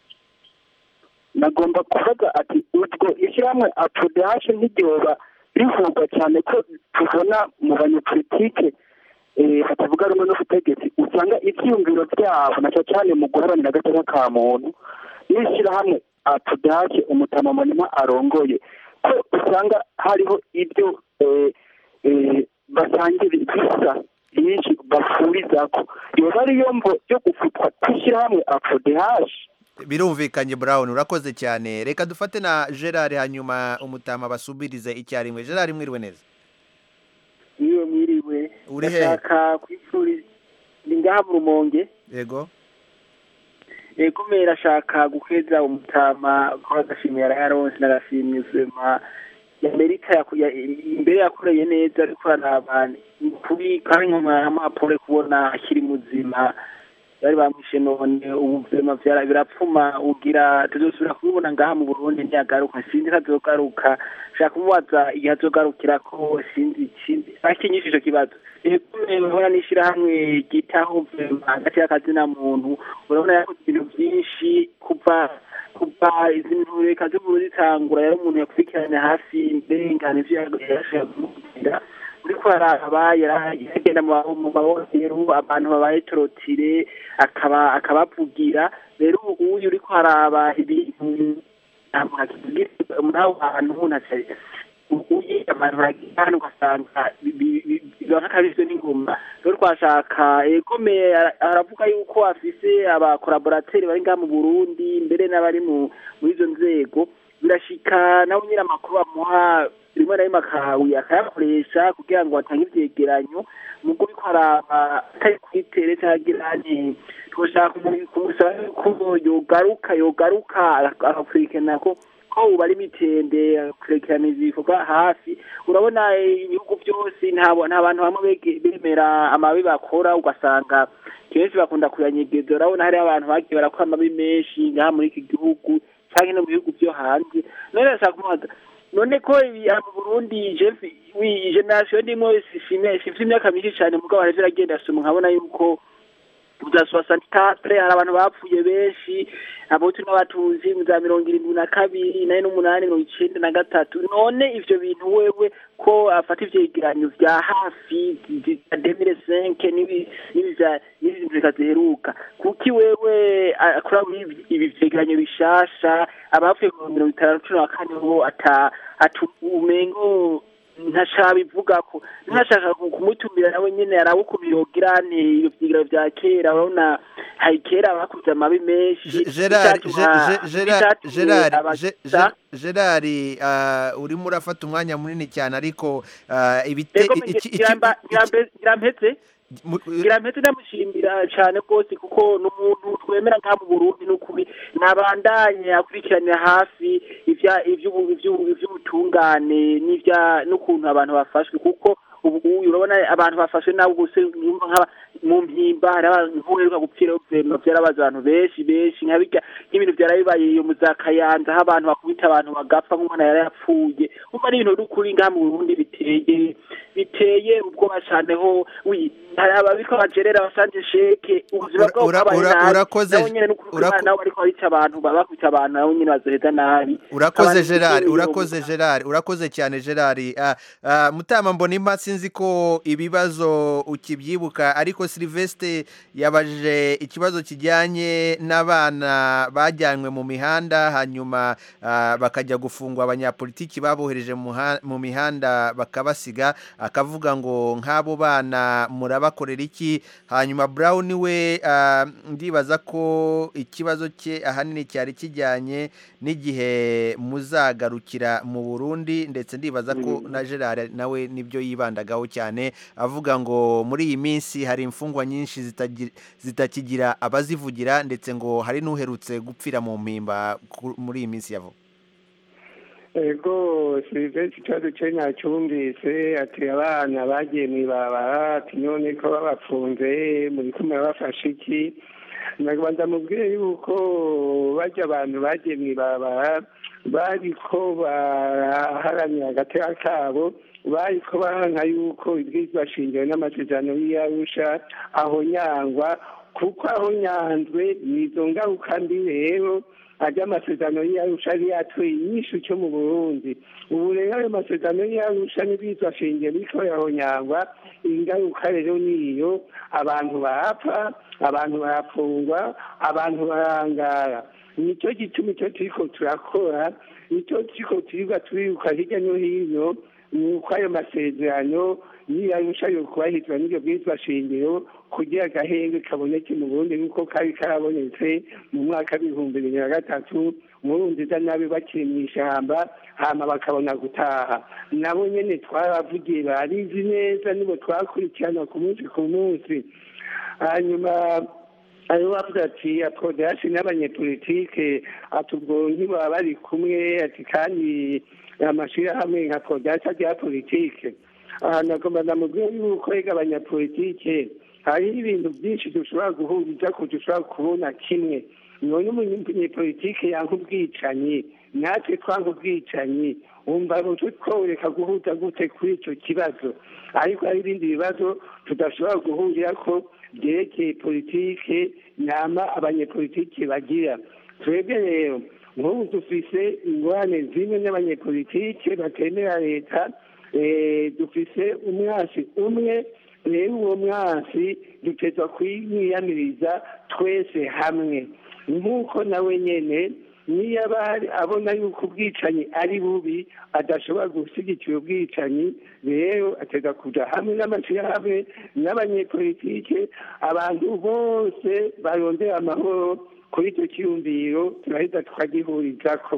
nagomba kuvuga ati ubwo ishyirahamwe apodashe nk'iryoba rivugwa cyane ko tubona mu banyepolitike eh, batavuga rumwe n'ubutegetsi usanga ibyiyumviro byabo na cyane cyane mu guharanira agateka ka muntu n'ishyirahamwe apodashe umutama munima arongoye ko usanga hariho ibyo eh, eh, basangira bisa byinshi bafurizako yoba ariyo mvo yo gufutwa kw'ishyirahamwe apodashe birumvikanye brown urakoze cyane reka dufate na gerard hanyuma umutama basubirize icyarimwe gerard mwiriwe neza iyo mwiriwe Uri hehe? ndashaka kwipfuriza ndi ngaha mu rumonge yego yego mbere ashaka guheza umutama ko agashimira yarayaronse n'agashimira uzema amerika yaku- ya- imbere yakoreye neza ariko araba ni kuri kandi nk'amapure kubona akiri muzima bari bamwishe none ubu vyema vyara birapfuma ugira tuzosubira kubibona ngaha mu Burundi ntiyagaruka sinzi ko azogaruka shaka kumubaza igihe azogarukira ko sinzi sinzi akinyisha ico kibazo ego urabona n'ishirahamwe ryitaho vema hagati y'akazina muntu urabona yakoze ibintu vyinshi kuva kuva izi ntureka z'uburundi zitangura yari umuntu yakurikiranye hafi mbengana ivyo yashaka kumubwira uriko araba yara- yaragenda mu ba- mu mabohero abantu babaye torotire akaba akabavugira rero ubu uyu uriko araba ibintu ntabwo hakivugira muri abo bantu ntacari uye abantu baragira hano ugasanga bi- bi- bi- biba nk'akabizwe n'ingoma rero twashaka egome aravuga yuko afise abakoraborateri bari ngaha mu burundi mbere n'abari mu muri izo nzego birashika nawe nyine amakuru bamuha rimwe na rimwe akawi akayakoresha kugira ngo atange ivyegeranyo mugo uriko araba atari kwitere cyangwa agira nti twoshaka kumu- kumusaba ko yogaruka yogaruka agakurikirana ko ko ubu ari mitende kurekeraniza ibikorwa hafi urabona eh, ibihugu byose nta nta bantu bamwe bege- bemera amabi bakora ugasanga kenshi bakunda kuyanyegeza urabona hari abantu bagiye barakora amabi menshi ngaha muri iki gihugu cyangwa no mu bihugu byo hanze none ndashaka kumubaza none ko ibi aha mu burundi jeff wi generasiyo ndimo sifime sifite imyaka myinshi cyane mugabo hari iragenda soma nkabona yuko za soixante-quatre hari abantu bapfuye benshi abahutu n'abatuzi mu za mirongo irindwi na kabiri inani n'umunani mirongo icenda na gatatu none ivyo bintu wewe ko afata ivyegeranyo vya hafi vya demire senke n'ibi n'ibi vya n'ibi bintu bikaziheruka kuki wewe akora muri ibi- ibi vyegeranyo bishasha abapfuye ku mirongo itanu cumi na kane bo ata atu umengo ntashabivugako ntashaka ku- kumutumira nawe nyene arabe ukuntu yogira nte iyo vyigiro vya kera urabona hari kera bakuze amabi menshi gerard bitatuma- Ge- Ge- Gerard bitatumye gerard abasa- Ge- Ge- gerard ah, urimo urafata umwanya munini cyane ariko ah, ibite Ego, iki- iki- Ngiramba- Ngirambe- ngirampetse ngirampetse ndamushimira cyane rwose kuko ni umuntu twemera nka mu burundi n'ukuri nabandanye akurikiranira hafi ivya- ivy'ubu- ivy'ubu- ivy'ubutungane n'ivya n'ukuntu abantu bafashwe kuko ubu ubu urabona abantu bafashwe nabi gusa yumva nk'aba mu mpimba hari abantu nk'uheruka gupfira guverinoma vyarabaza abantu benshi benshi nka birya nk'ibintu vyarabibaye iyo mu za kayanza aho abantu bakubita abantu bagapfa nk'umwana yari yapfuye umva ni ibintu n'ukuri ngaha mu burundi biteye biteye ubwoba cane ho wi hari ababiko bagerera basanje sheke ubuzima bwabo Ura- bwabaye ura- nabi urakoze- nabo nyene n'ukuri urako- nabo bariko barica abantu baba bakubita abantu nabo nyene bazoheza nabi urakoze Abantu gerard bikini urakoze gerard urakoze cyane gerard Ah, ah, mutama mbonimpa sinzi ko ibibazo ukibyibuka ariko silivesite yabajije ikibazo kijyanye n'abana bajyanywe mu mihanda hanyuma ah, bakajya gufungwa abanyapolitiki babohereje mu muha- mu mihanda bakabasiga akavuga ngo nk'abo bana murabakorera iki hanyuma brown we ah, ndibaza ko ikibazo cye ahanini cyari kijyanye n'igihe muzagarukira mu burundi ndetse ndibaza ko na gerard nawe nibyo yibandagaho cyane avuga ngo muri iyi minsi hari imfungwa nyinshi zitagi- zitakigira abazivugira ndetse ngo hari n'uherutse gupfira mu mpimba ku- muri iyi minsi yavo ego silivesiti ikibazo cye ntacyumvise ati abana bagiye mu ibarabara ati none ko babafunze muri kumwe bafashe iki nagwa ndamubwire yuko bajya abantu bagiye mu ibarabara bariko baraharanira agateka kabo bariko baranka yuko ibwirizwa shingiro n'amasezerano y'iyarusha aho nyangwa kuko aho nyanzwe ni izo ngaruka mbi rero ajya amasezerano y'iyarusha yari yatoye inyishu cyo mu burundi ubu rero ayo masezerano y'iyarusha n'ibwirizwa shingiro biriko yahonyangwa ingaruka rero niyo abantu barapfa abantu barafungwa abantu barangara nicyo gituma icyo turiko turakora nicyo turiko turiga turiruka hirya no hino ni uko ayo masezerano y'iyarusha yo kubahizwa n'iryo bwirizwa shingiro kugira agahenge kaboneke mu burundi nk'uko kari karabonetse mu mwaka w'ibihumbi bibiri na gatatu murunziza nabi bakiri mu ishyamba hama bakabona gutaha nabo nyene twaravugiye barizi neza nibo twakurikirana ku munsi ku munsi hanyuma ariho bavuga ati apodasi n'abanyepolitike ati ubwo ntibaba bari kumwe ati kandi amashyirahamwe nka podasi ajya politike aha nagomba ndamubwira yuko rega abanyapolitike hariho ibintu byinshi dushobora guhuriza ko dushobora kubona kimwe none umunyepolitike yanka ubwicanyi natwe twanga ubwicanyi wumva rutu tworeka guhuza gute kuri icyo kibazo ariko hari ibindi bibazo tudashobora guhurira ko byerekeye politike nama abanyepolitike bagira twebwe rero nk'ubu dufise ingorane zimwe n'abanyepolitike batemera leta eh, dufise umwasi umwe rero uwo mwasi duteza kwiyamiriza twese hamwe nk'uko nawe nyene niyo aba abona yuko ubwicanyi ari bubi adashobora gushyigikira ubwicanyi rero ateza kuja hamwe n'amashyirahamwe n'abanyepolitike abantu bose barondera amahoro kuri icyo cyiyumviro turahita tukagihurizako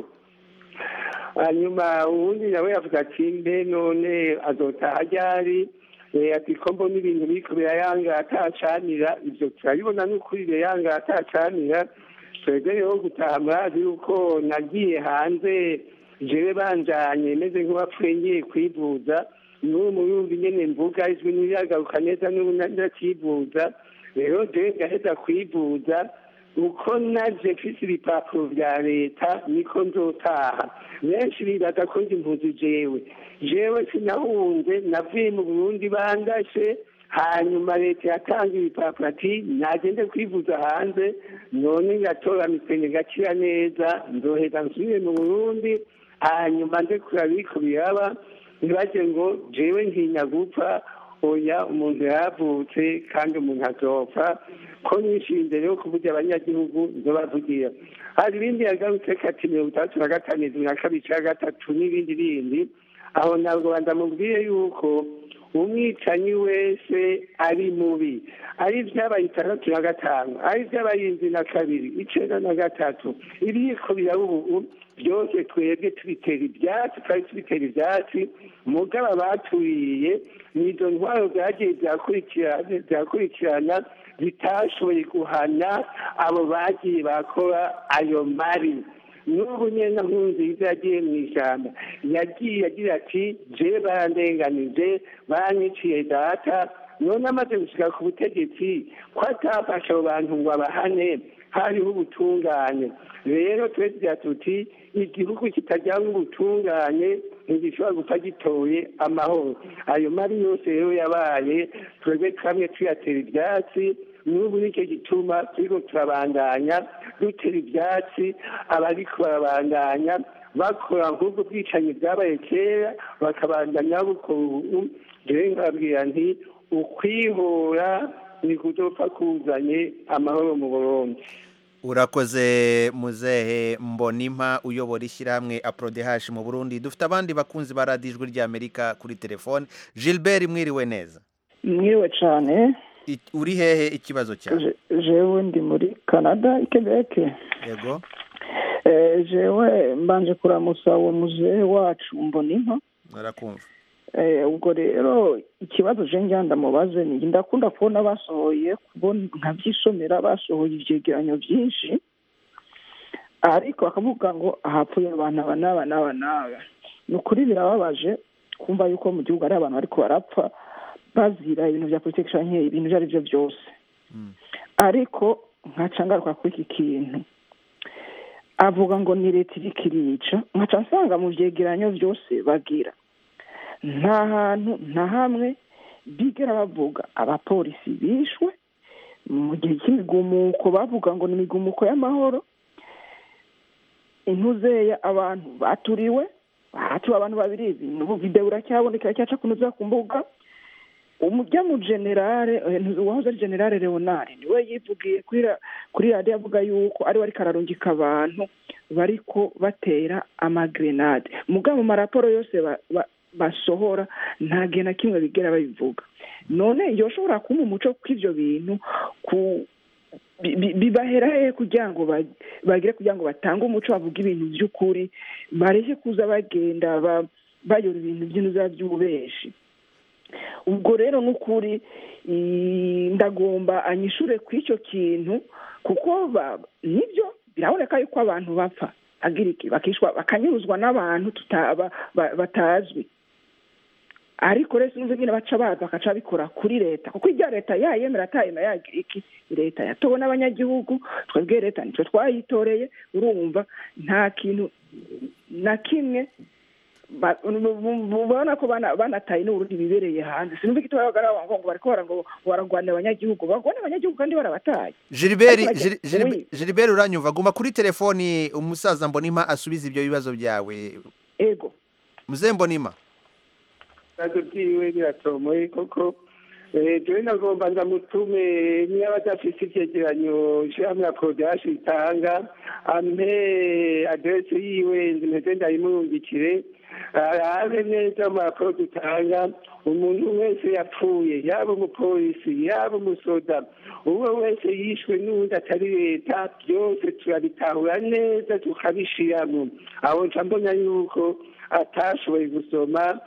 hanyuma ubundi nawe yavuga ati mbe none azotaha ryari Eh, ati ko mbona ibintu biriko birayanga atacanira ivyo turabibona n'ukuri birayanga atacanira twebwe rero gutaha murazi yuko nagiye hanze jewe banjanye meze nk'uwapfuye ngiye kwivuza n'ubu murumva nyene mvuga ijwi ntiragaruka neza n'ubu ndakivuza rero jewe ngaheza kwivuza uko naje mfise ibipapuro vya leta niko nzotaha benshi bibaza ko ndi impuzu jewe jewe sinahunze navuye mu burundi bandashe hanyuma leta yatanga ibipapuro ati nagende kwivuza hanze none ngatora mitende ngakira neza nzoheza nsubire mu burundi hanyuma nde kurabiko biraba ntibaje ngo jewe ntinya gupfa oya umuntu yavutse kandi umuntu azopfa ko nishinze rero kuvugira abanyagihugu nzobavugira hari ibindi yagarutse kati mirongo itandatu na gatanu izwi na kabiri ca gatatu n'ibindi bindi aho ntabwo ndamubwiye yuko umwicanyi wese ari mubi ari ibyabaye itandatu na gatanu ari ibyabaye indwi na kabiri icenda na gatatu ibiyiko biraba ubu byose twebwe tubitera ibyatsi twari tubitera ibyatsi mugabo abaturiye nizo ntwaro zagiye zirakurikirana zitashoboye guhana abo bagiye bakora ayo mari n'ubu nyine nkunziza yagiye mu ishyamba yagiye agira ati je barandenganije banyiciye data none amaze gushyira ku butegetsi ko atafasha abo bantu ngo abahane hariho ubutungane rero tugira tuti igihugu kitajyamo ubutungane ntigishobora gupfa gitoye amahoro ayo mari yose rero yabaye twebwe kamwe tuyatera ibyatsi n'ubu nicyo gituma turiko turabandanya dutera ibyatsi abariko barabandanya bakora nk'ubwo bwicanyi bwabaye kera bakabandanya bukora ubu rero nkababwira nti ukwihora ni kudopfa kuzanye amahoro mu burundi urakoze muzehe mbonimpa uyobora ishyirahamwe aprodehashi mu burundi dufite abandi bakunzi ba radiyo ijwi ry'amerika kuri telefone gilbert mwiriwe neza mwiriwe cyane uri hehe ikibazo cyawe jewe ndi muri canada i quebec yego jewe mbanje kuramusa uwo muzehe wacu mbonimpa narakumva ubwo rero ikibazo je njya ndamubaze ni ndakunda kubona basohoye kubona nkabyisomera basohoye ivyegeranyo byinshi ariko bakavuga ngo ahapfuye abantu aba n'aba n'aba n'aba ni ukuri birababaje kumva yuko mu gihugu hari abantu bariko barapfa bazira ibintu vya politiki canke ibintu ivyo ari vyo byose ariko nkaca ngaruka kuri iki kintu avuga ngo ni leta iriko irica nkaca nsanga mu vyegeranyo vyose bagira nta hantu nta hamwe bigera bavuga abapolisi bishwe mu gihe cy'imigumuko bavuga ngo ni imigumuko y'amahoro intuzeya abantu baturiwe bahatuwe abantu babiri n'ubu videwo iracyaboneka iracyaca kunoza ku mbuga umujya mu generale uwahoze ari generale leonard niwe yivugiye kuri radiyo avuga yuko ariwe ariko ararungika abantu bariko batera amagrenade mugabo mu maraporo yose basohora nta gihe na kimwe bigera babivuga none yoshobora kuba umuco kuko ibyo bintu bibahera hehe kugira ngo bagire kugira ngo batange umuco bavuge ibintu by'ukuri bareke kuza bagenda bayora ibintu by'intuza by'ububeshi ubwo rero ni ukuri ndagomba anyishure ku icyo kintu kuko nibyo biraboneka yuko abantu bapfa agira iki bakishwa bakanyuruzwa n'abantu batazwi ariko rero sinumva nyine baca baza bakaca babikora kuri leta kuko ibya leta yayemera atayemera yagira iki leta yatowe n'abanyagihugu twebwe leta nitwe twayitoreye urumva nta kintu na kimwe ubona ko banataye n'uburundi bibereye hanze sinumva igito bagaragara ngo bariko ngo baragwanira abanyagihugu bagwana abanyagihugu kandi barabataye gilbert uranyumva guma kuri telefoni umusaza mbonima asubiza ibyo bibazo byawe ego muze mbonima ibibazo byiwe biratomoye koko jewe nagomba ndamutume niba adafise ivyegeranyo ishirahamwe ya kodashi itanga ampe aderese yiwe mpeze ndayimurungikire arabe neza mu raporo dutanga umuntu wese yapfuye yaba umupolisi yaba umusoda uwo wese yishwe n'uwundi atari leta byose turabitahura neza tukabishiramo aho nca mbona yuko atashoboye gusoma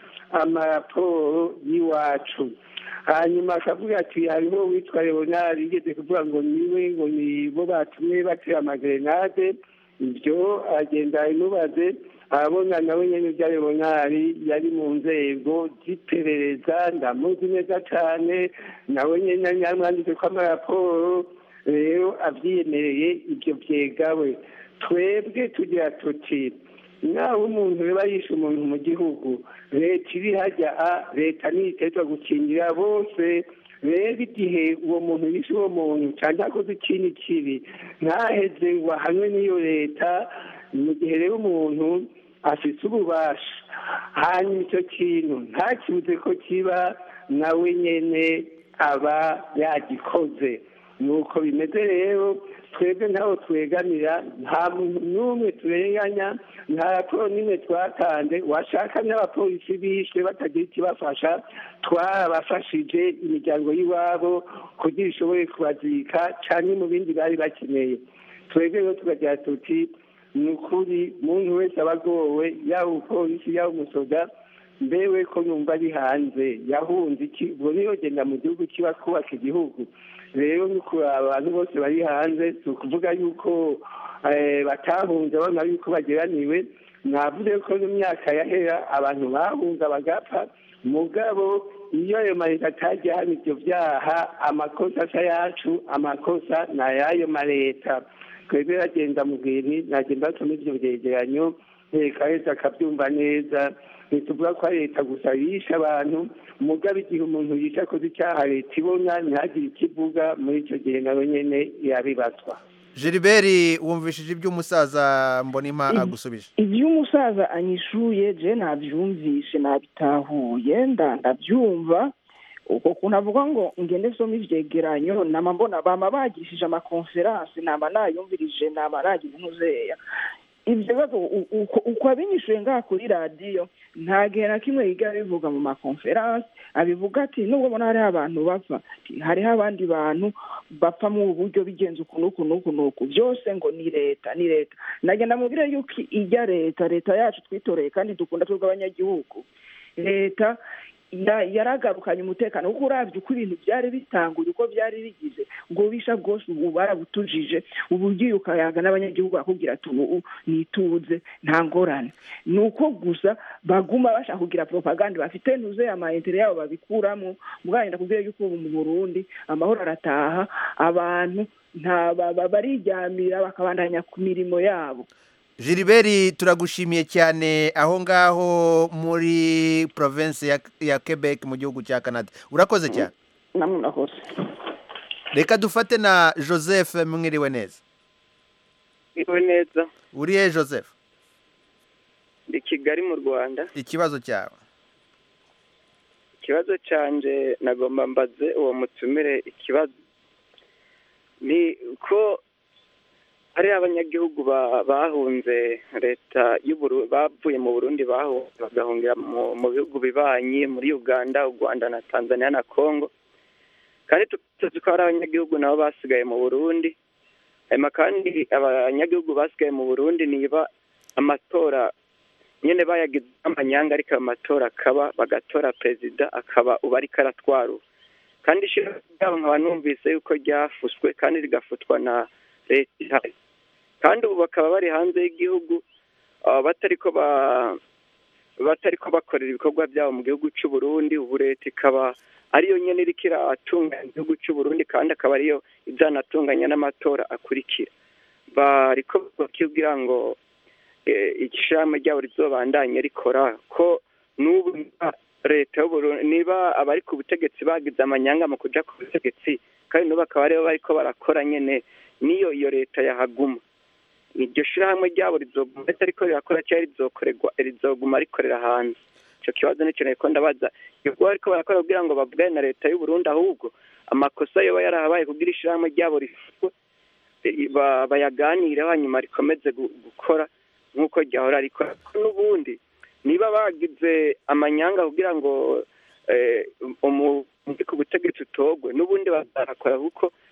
amaraporo y'iwacu hanyuma akavuga ati hariho witwa leonard yigeze kuvuga ngo niwe ngo ni bo batumye batera amagerenade ibyo agenda imubaze arabona nawe nyine ibya leonard yari mu nzego z'iperereza ndamuzi neza cyane nawe nyine yamwanditse ko amaraporo rero abyiyemereye ibyo byegawe twebwe tugira tuti naho umuntu reba yishe umuntu mu gihugu leta iri hajya a leta ntitegerezwa gukingira bose rero igihe uwo muntu yishe uwo muntu cyangwa akoze ikindi kibi ntaheze ngo ahanwe n'iyo leta mu gihe rero umuntu afite ububasha hanyuma icyo kintu ntakibuze ko kiba nawe nyine aba yagikoze nuko bimeze rero twebwe ntaho twegamira nta muntu n'umwe turenganya nta raporo n'imwe twatanze washaka n'abapolisi bishwe batagira ikibafasha twarabafashije imiryango y'iwabo kugira ishobore kubazika cyane mu bindi bari bakeneye twebwe rero tukagira tuti ni ukuri umuntu wese aba agowe yaba umupolisi yaba umusoda mbewe ko numva ari hanze yahunze iki ubwo niyo genda mu gihugu kiba kubaka igihugu rero ni kuraba abantu bose bari hanze si ukuvuga yuko batahunze babona yuko bageraniwe navuze ko mu myaka yahera abantu bahunga bagapfa mugabo iyo ayo mareta atajya hano ibyo byaha amakosa asa yacu amakosa ni ay'ayo mareta twebwe bagenda mu bwini nagenda basoma ibyo byegeranyo reka wese akabyumva neza ntituvuga ko ari leta gusa yishe abantu mugabo igihe umuntu yishe akoze icyaha leta ibona ntihagire icyo ivuga muri icyo gihe nawe nyine yabibazwa Gilbert wumvishije iby'umusaza mbonima agusubije ibyo umusaza anyishuye je nabyumvishe nabitahuye ndabyumva uko kuntu avuga ngo ngende soma ivyegeranyo nama mbona bama bagishije amakonferanse nama nayumvirije nama nagize intuzeya ibyo bibazo uko abinyishuye ngaha kuri radiyo nta gihe na kimwe yiga abivuga mu makonferanse abivuga ati nubwo ubona hariho abantu bapfa hariho abandi bantu bapfa mu buryo bigenza uku n'uku n'uku n'uku byose ngo ni leta ni leta nagenda mubwire yuko ijya leta leta yacu twitoreye kandi dukunda twebwe abanyagihugu leta yaragarukanye umutekano kuko urabye uko ibintu byari bitanguye uko byari bigize ubwo bisha bwose ubu barabutujije ubu ugiye ukayaga n'abanyagihugu bakubwira ati ubu nituze nta ngorane ni uko gusa baguma bashaka kugira propaganda bafite ntuze amaintere yabo babikuramo mugahenda kubwira yuko ubu mu burundi amahoro arataha abantu nta barijyamira bakabandanya ku mirimo yabo Gilbert turagushimiye cyane aho ngaho muri province ya, ya Quebec mu gihugu cya Canada urakoze cyane namwe murakoze reka dufate na Joseph mwiriwe neza mwiriwe neza uriye Joseph ndi Kigali mu Rwanda ikibazo cyawe ikibazo cyanje nagomba mbaze uwo mutumire ikibazo ni ko hari abanyagihugu bahunze leta bavuye mu burundi bahunze bagahungira mu bihugu bibanyi muri uganda u rwanda na tanzania na congo kandi tuzi ko hari abanyagihugu nabo basigaye mu burundi hanyuma kandi abanyagihugu basigaye mu burundi niba amatora nyine bayagize amanyanga ariko ayo matora akaba bagatora perezida akaba uba ariko aratwara kandi ishyirahamwe ryabo nkaba numvise yuko ryafuswe kandi rigafutwa na leta ihari kandi ubu bakaba bari hanze y'igihugu batari ko batari ko bakorera ibikorwa byabo mu gihugu cy'u Burundi ubu leta ikaba ariyo nyine iriko iratunganya igihugu cy'u Burundi kandi akaba ariyo izanatunganya n'amatora akurikira bariko bakibwira ngo ishyirahamwe ryabo rizobandanye rikora ko n'ubu leta y'uburundi niba abari ku butegetsi bagize amanyanga mu kuja ku butegetsi kandi n'ubu akaba aribo bariko barakora nyene niyo iyo leta yahaguma iryo shirahamwe ryabo rizoguma ndetse ariko rirakora cyangwa rizokorerwa rizoguma rikorera hanze ico kibazo nico nariko ndabaza ubwo bariko barakora kugira ngo bavugane na leta y'uburundi ahubwo amakosa yoba yarahabaye kugira ishirahamwe ryabo rifutwe bayaganireho hanyuma rikomeze gukora nk'uko ryahora rikora n'ubundi niba bagize amanyanga kugira ngo umuri ku butegetsi utogwe n'ubundi bazakora kuko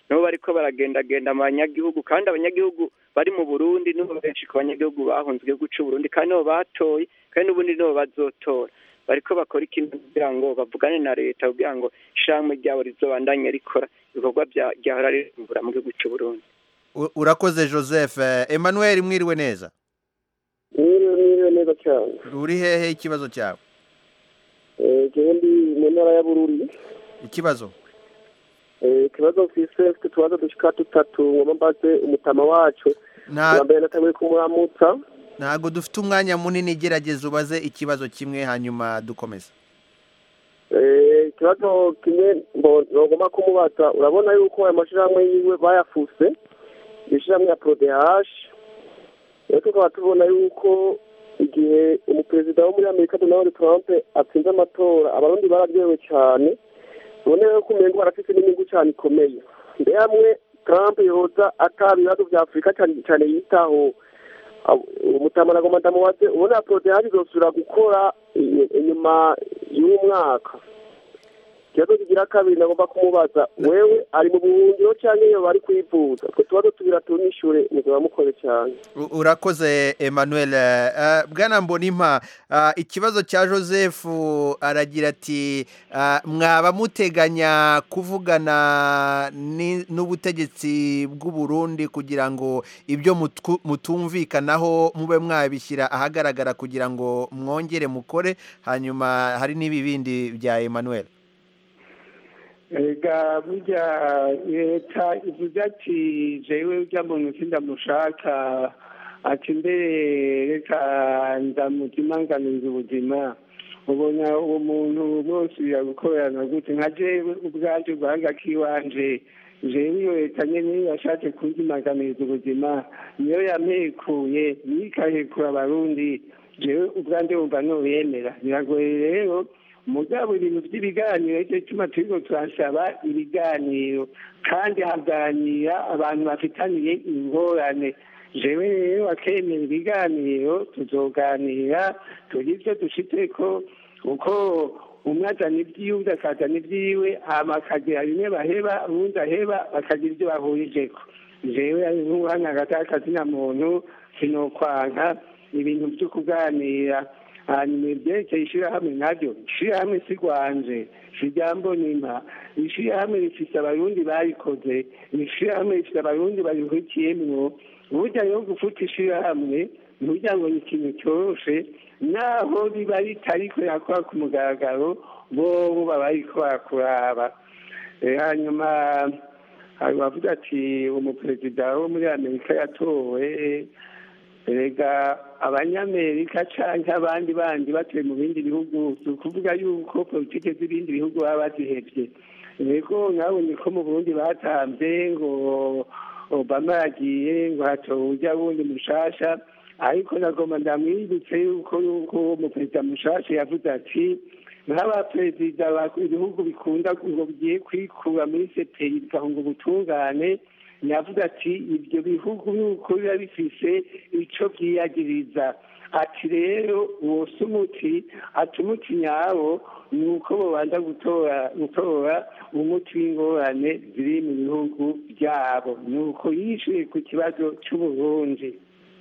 nibo bariko baragendagenda mu banyagihugu kandi abanyagihugu bari mu burundi nibo benshi ku banyagihugu bahunze igihugu c'u burundi kandi nibo batoye kandi n'ubundi nibo bazotora bariko bakora ikintu kugira ngo bavugane na leta kugira ngo ishirahamwe ryabo rizobandanye rikora ibikorwa vya- ryahora ririmbura mu gihugu c'u burundi U- urakoze joseph Eh, emmanuel mwiriwe neza mwiriwe mwiriwe neza cyane uri hehe ikibazo cyawe Eh, jewe ndi mu ntara ya bururi ikibazo Eh, ikibazo mfise mfite utubazo dushika dutatu ngoma mbaze umutama wacu Nta- bwa mbere natanguye kumuramutsa ntabwo dufite umwanya munini gerageza ubaze ikibazo kimwe hanyuma dukomeza Eh, ikibazo kimwe mbo- nogomba kumubaza urabona yuko ayo mashirahamwe yiwe bayafuse ishirahamwe ya prodehash rero tukaba tubona yuko igihe umuperezida wo muri amerika donald trump atsinze amatora abarundi bararyohewe cyane ubone yuko umengo barafise n'inyungu cyane ikomeye mbe hamwe trump yoza ata ibibazo vya afurika cyane cyane yitaho umutama na goma ndamubaze ubona prodehash izosubira gukora i- inyuma y'uwo mwaka ikibazo kigira kabiri nagomba kumubaza wewe ari mu buhungiro cyangwa iyo bari kwivuza utwo tubazo tubira tunishure muzaba mukore cyane U- urakoze emmanuel Eh, bwana mbonimpa ah, ikibazo cya joseph aragira ati ah, mwaba muteganya kuvugana ni- n'ubutegetsi bw'u Burundi kugira ngo ibyo mutwu- mutumvikanaho mube mwabishyira ahagaragara kugira ngo mwongere mukore hanyuma hari n'ibibindi bya emmanuel ega burya leta ivuze ati jewe urya muntu sindamushaka ati mbere reka ndamuzimanganiza ubuzima ubona uwo muntu bose yagukorana gute nka jewe ubwanje ubuhanga kiwanje jewe iyo leta nyene yashatse kunzimanganiza ubuzima niyo yampekuye niyo ikahekura abarundi jewe ubwanje wumva noyemera biragoye rero mugabo ibintu by'ibiganiro icyo cyuma turiko turasaba ibiganiro kandi haganira abantu bafitaniye ingorane jewe rero akemera ibiganiro tuzoganira tugira ivyo dushitseko kuko umwe azana ibyiwe undi akazana ibyiwe hama akagira bimwe baheba uwundi aheba bakagira ibyo bahurijeko jewe ari nk'uhana hagati y'akazina muntu sinokwanka ibintu vyo kuganira hanyuma ibyerekeye ishyirahamwe naryo ishyirahamwe si rwanje si rya mbonimpa ishyirahamwe rifise abarundi barikoze ishyirahamwe rifise abarundi barihurikiyemwo burya rero gufuta ishyirahamwe ntugira ngo ni ikintu cyoroshe naho riba ritariko yakora ku mugaragaro bobo baba bariko barakuraba Eh, hanyuma hari bavuga ati umuperezida wo muri amerika yatowe erega abanyamerika canke abandi bandi batuye mu bindi bihugu si ukuvuga yuko politike z'ibindi bihugu baba bazihevye ego nkabonye ko mu burundi batamvye ngo obama yagiye ngo hatowe urya wundi mushasha ariko nagomba ndamwibutse yuko yuko umuperezida mushasha yavuze ati nk'abaperezida ba- ibihugu bikunda ngo bigiye kwikura muri seperi bigahunga ubutungane yavuze ati ibyo bihugu nuko biba bifise ico vyiyagiriza ati rero uwo si umuti ati umuti nyawo ni uko bobanza gutora gutora umuti w'ingorane ziri mu bihugu byabo ni uko yishuye ku kibazo c'uburundi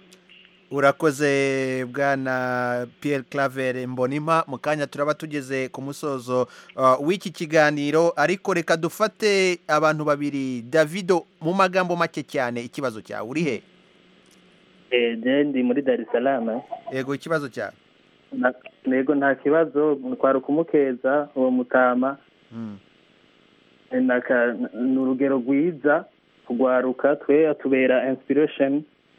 urakoze bwana Pierre claver mbonimpa mu kanya turaba tugeze ku musozo uh, w'iki kiganiro ariko reka dufate abantu babiri davido mu magambo make cyane ikibazo cyawe uri he Eh, je ndi muri Dar es Salaam yego ikibazo cyawe Na- nego nta kibazo twari ukumukeza uwo mutama Mm. Eh, naka ni urugero rwiza kugwaruka twe atubera inspiration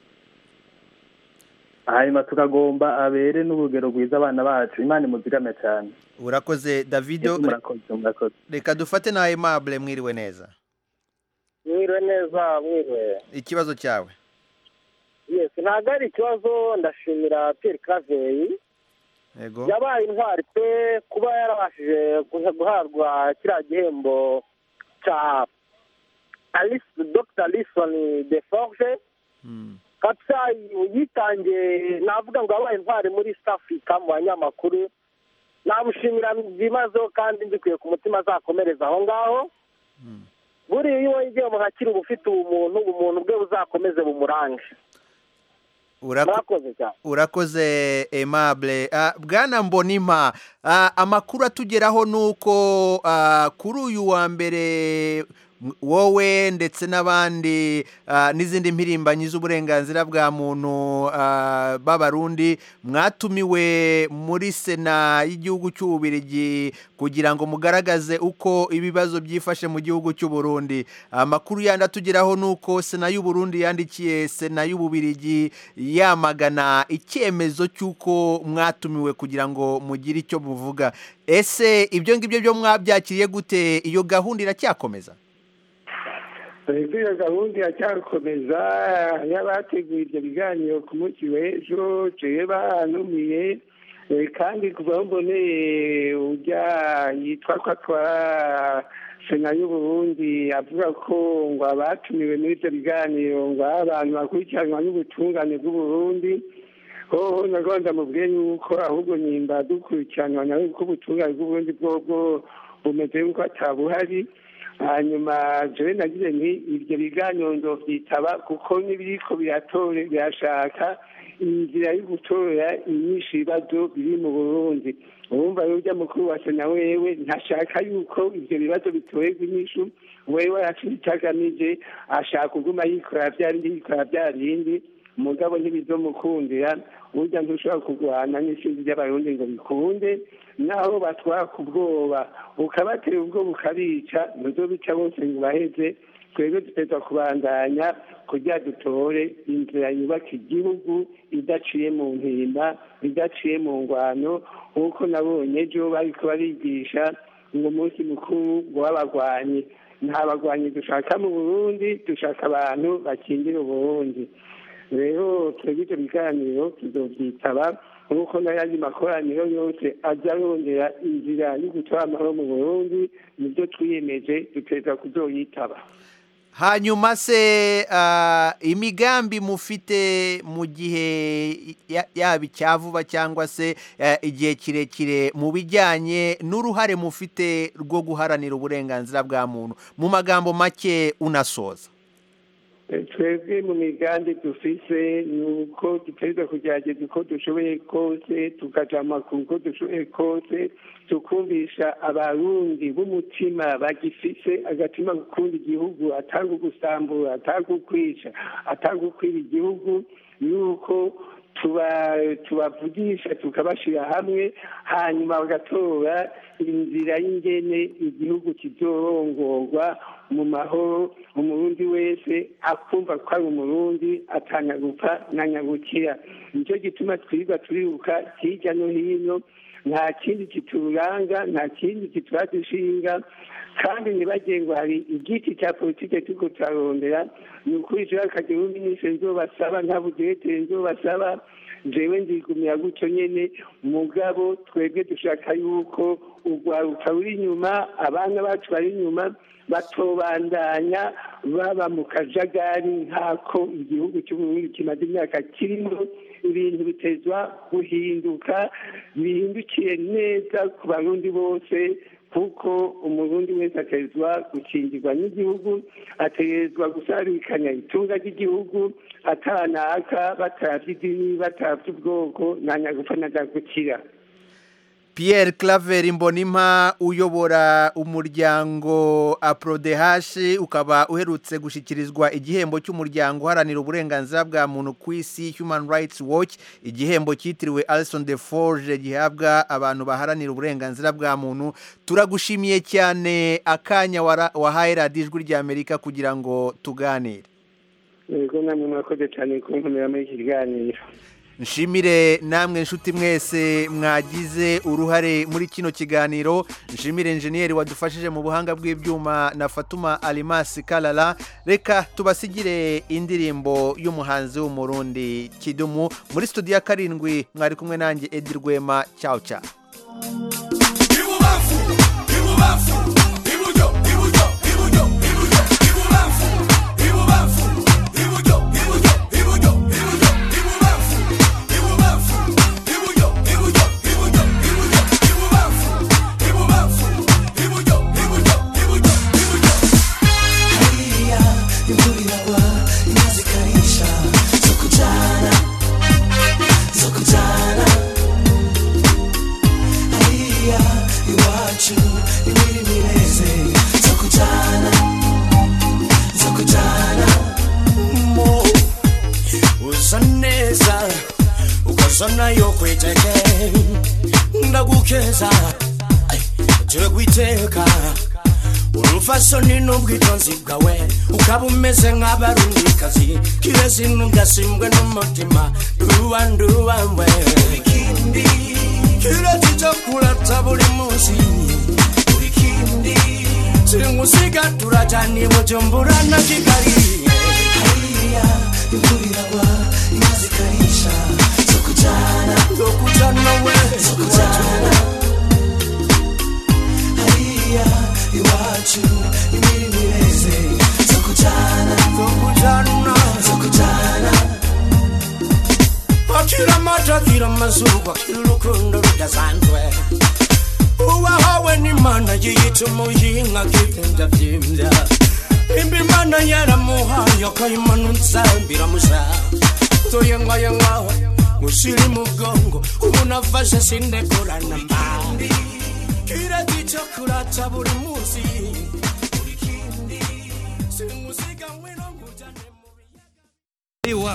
hanyuma tukagomba abere n'urugero rwiza abana bacu imana imuzigame cyane urakoze davido murakoze murakoze reka dufate na aimable mwiriwe neza mwiriwe neza mwiriwe ikibazo cyawe yes ntabwo ari ikibazo ndashimira Pierre Claver yego yabaye intwari pe kuba yarabashije guha- guhabwa kiriya gihembo cya alice dr alison de forge kabisa yitangiye navuga ngo yabaye intwari muri east africa mu banyamakuru namushimira byimazeho kandi mbikuye ku mutima azakomereza aho ngaho buriya iyo wegeye mu gakira uba ufite ubumuntu ubumuntu bwe buzakomeze bumurange Urako- murakoze cyane urakoze aimable Ah, bwana mbonima ah, amakuru atugeraho ni uko ah, kuri uyu wa mbere m- wowe ndetse n'abandi ah, n'izindi mpirimbanyi z'uburenganzira bwa muntu ah, b'abarundi mwatumiwe muri sena y'igihugu cy'ububirigi kugira ngo mugaragaze uko ibibazo byifashe mu gihugu cy'u Burundi amakuru yandi atugeraho ni uko sena y'u Burundi yandikiye sena y'ububirigi yamagana icyemezo cy'uko mwatumiwe kugira ngo mugire icyo muvuga ese ibyo ngibyo byo mwabyakiriye gute iyo gahunda iracyakomeza leta iyo gahunda iracyakomeza y'abateguye ibyo biganiro ku munsi w'ejo jewe banumiye eh, kandi kuva aho mboneye ujya yitwa ko atwara sena y'uburundi avuga ko ngo abatumiwe muri ibyo biganiro ngo ari abantu bakurikiranwa n'ubutungane bw'uburundi hoho nagomba ndamubwiye yuko ahubwo nyimba dukurikiranwa nawe kuko ubutungane bw'uburundi bwobwo bumeze yuko atabuhari hanyuma jewe nagize nti ibyo biganiro ndovyitaba kuko n'ibiriko biratore birashaka inzira yo gutora inyinshi ibibazo biri mu burundi urumva rero urya mukuru wa sena wewe ntashaka yuko ivyo bibazo bitorerwa inyishu wewe arafite icyo agamije ashaka kuguma yikora vya bindi yikora vya bindi mugabo ntibizomukundira burya ntushobora kurwana n'isindi ry'abarundi ngo bikunde naho batwara ku bwoba ukabatera ubwoba ukabica ntuzobica bose ngo baheze twebwe dutegerezwa kubandanya kugira dutore inzira yubaka igihugu idaciye mu mpimba idaciye mu ngwano nk'uko nabonye ejo bariko barigisha ngo umunsi mukuru ngo w'abagwanyi nta bagwanyi dushaka mu burundi dushaka abantu bakingira uburundi rero twebwe ibyo biganiro tuzobyitaba nk'uko n'ayandi makoraniro yose ajya arondera inzira yo gutwara amahoro mu burundi nibyo twiyemeje duteza kuzoyitaba hanyuma se ah, imigambi mufite mu gihe ya- yaba icya vuba cyangwa se eh, igihe kirekire mu bijyanye n'uruhare mufite rwo guharanira uburenganzira bwa muntu mu magambo make unasoza twebwe mu migambi dufise ni uko dutegereza kugerageza uko dushoboye kose tukaja mu makuru uko dushoboye kose tukumvisha abarundi b'umutima bagifise agatima gukunda igihugu atanga ugusambura atanga ukwica atanga ukwiba igihugu yuko tuba tubavugisha tukabashyira hamwe hanyuma bagatora inzira y'ingene igihugu kizorongorwa mu mahoro umurundi wese akumva ko ari umurundi atanyagupfa na nyagukira nicyo gituma twirirwa turiruka hirya no hino nta kindi kituranga nta kindi kituraza ishinga kandi ntibagire ngo hari igiti cya politike turiko turarondera ni ukuri jewe akagira uminisitiri nzobasaba nta budirekiteri nzobasaba jewe nzigumira gutyo nyene mugabo twebwe dushaka yuko urwaruka ruri inyuma abana bacu bari inyuma batobandanya baba mu kajagari nk'ako igihugu cy'uburundi kimaze imyaka kirimo ibintu bitezwa guhinduka bihindukiye neza ku barundi bose kuko umurundi wese atezwa gukingirwa n'igihugu ategerezwa gusarikanya itunga ry'igihugu atanaka batavye idini batavye ubwoko nta nyagupfa na gukira Pierre Claver Mbonimpa uyobora umuryango Aprodehash ukaba uherutse gushyikirizwa igihembo cy'umuryango uharanira uburenganzira bwa muntu ku isi Human Rights Watch igihembo cyitiriwe Alison de Forge gihabwa abantu baharanira uburenganzira bwa muntu turagushimiye cyane akanya wara- wahaye radiyo ijwi ry'Amerika kugira ngo tuganire yego namwe mwakoze cyane kunkomera muri iki kiganiro nshimire namwe nshuti mwese mwagize uruhare muri kino kiganiro nshimire enjeniyeri wadufashije mu buhanga bw'ibyuma na fatuma alimasi karara reka tubasigire indirimbo y'umuhanzi w'umurundi kidumu muri studio ya karindwi mwari kumwe nanjye edi rwema cyawu cyawu zona yokwiteke ndagukeza Ay, turi kwiteka urufasoni n'ubwitonzi bwawe ukaba umeze nk'abarundikazi kirezi ntugasimbwe n'umutima nduwa nduwawe kirezi cyo kurata buri munsi singusiga turajyana i bujumbura na kigali hariya imvura iragwa inka zikarisha zo kujyana zo kujyana we zo kujyana hariya iwacu imirimo ireze zo kujyana zo kujyana zo kujyana akira amata akira amazuba akira urukundo rudasanzwe uwahawe n'imana yiyita umuyinka akigenda byimbya nimba imana yaramuhaye akayimanutsa biramusa toyengayenga musiri mugongo umuntu afashe sindekorana mba kirati cyo kurata buri munsi singusiga ngwino nkujyane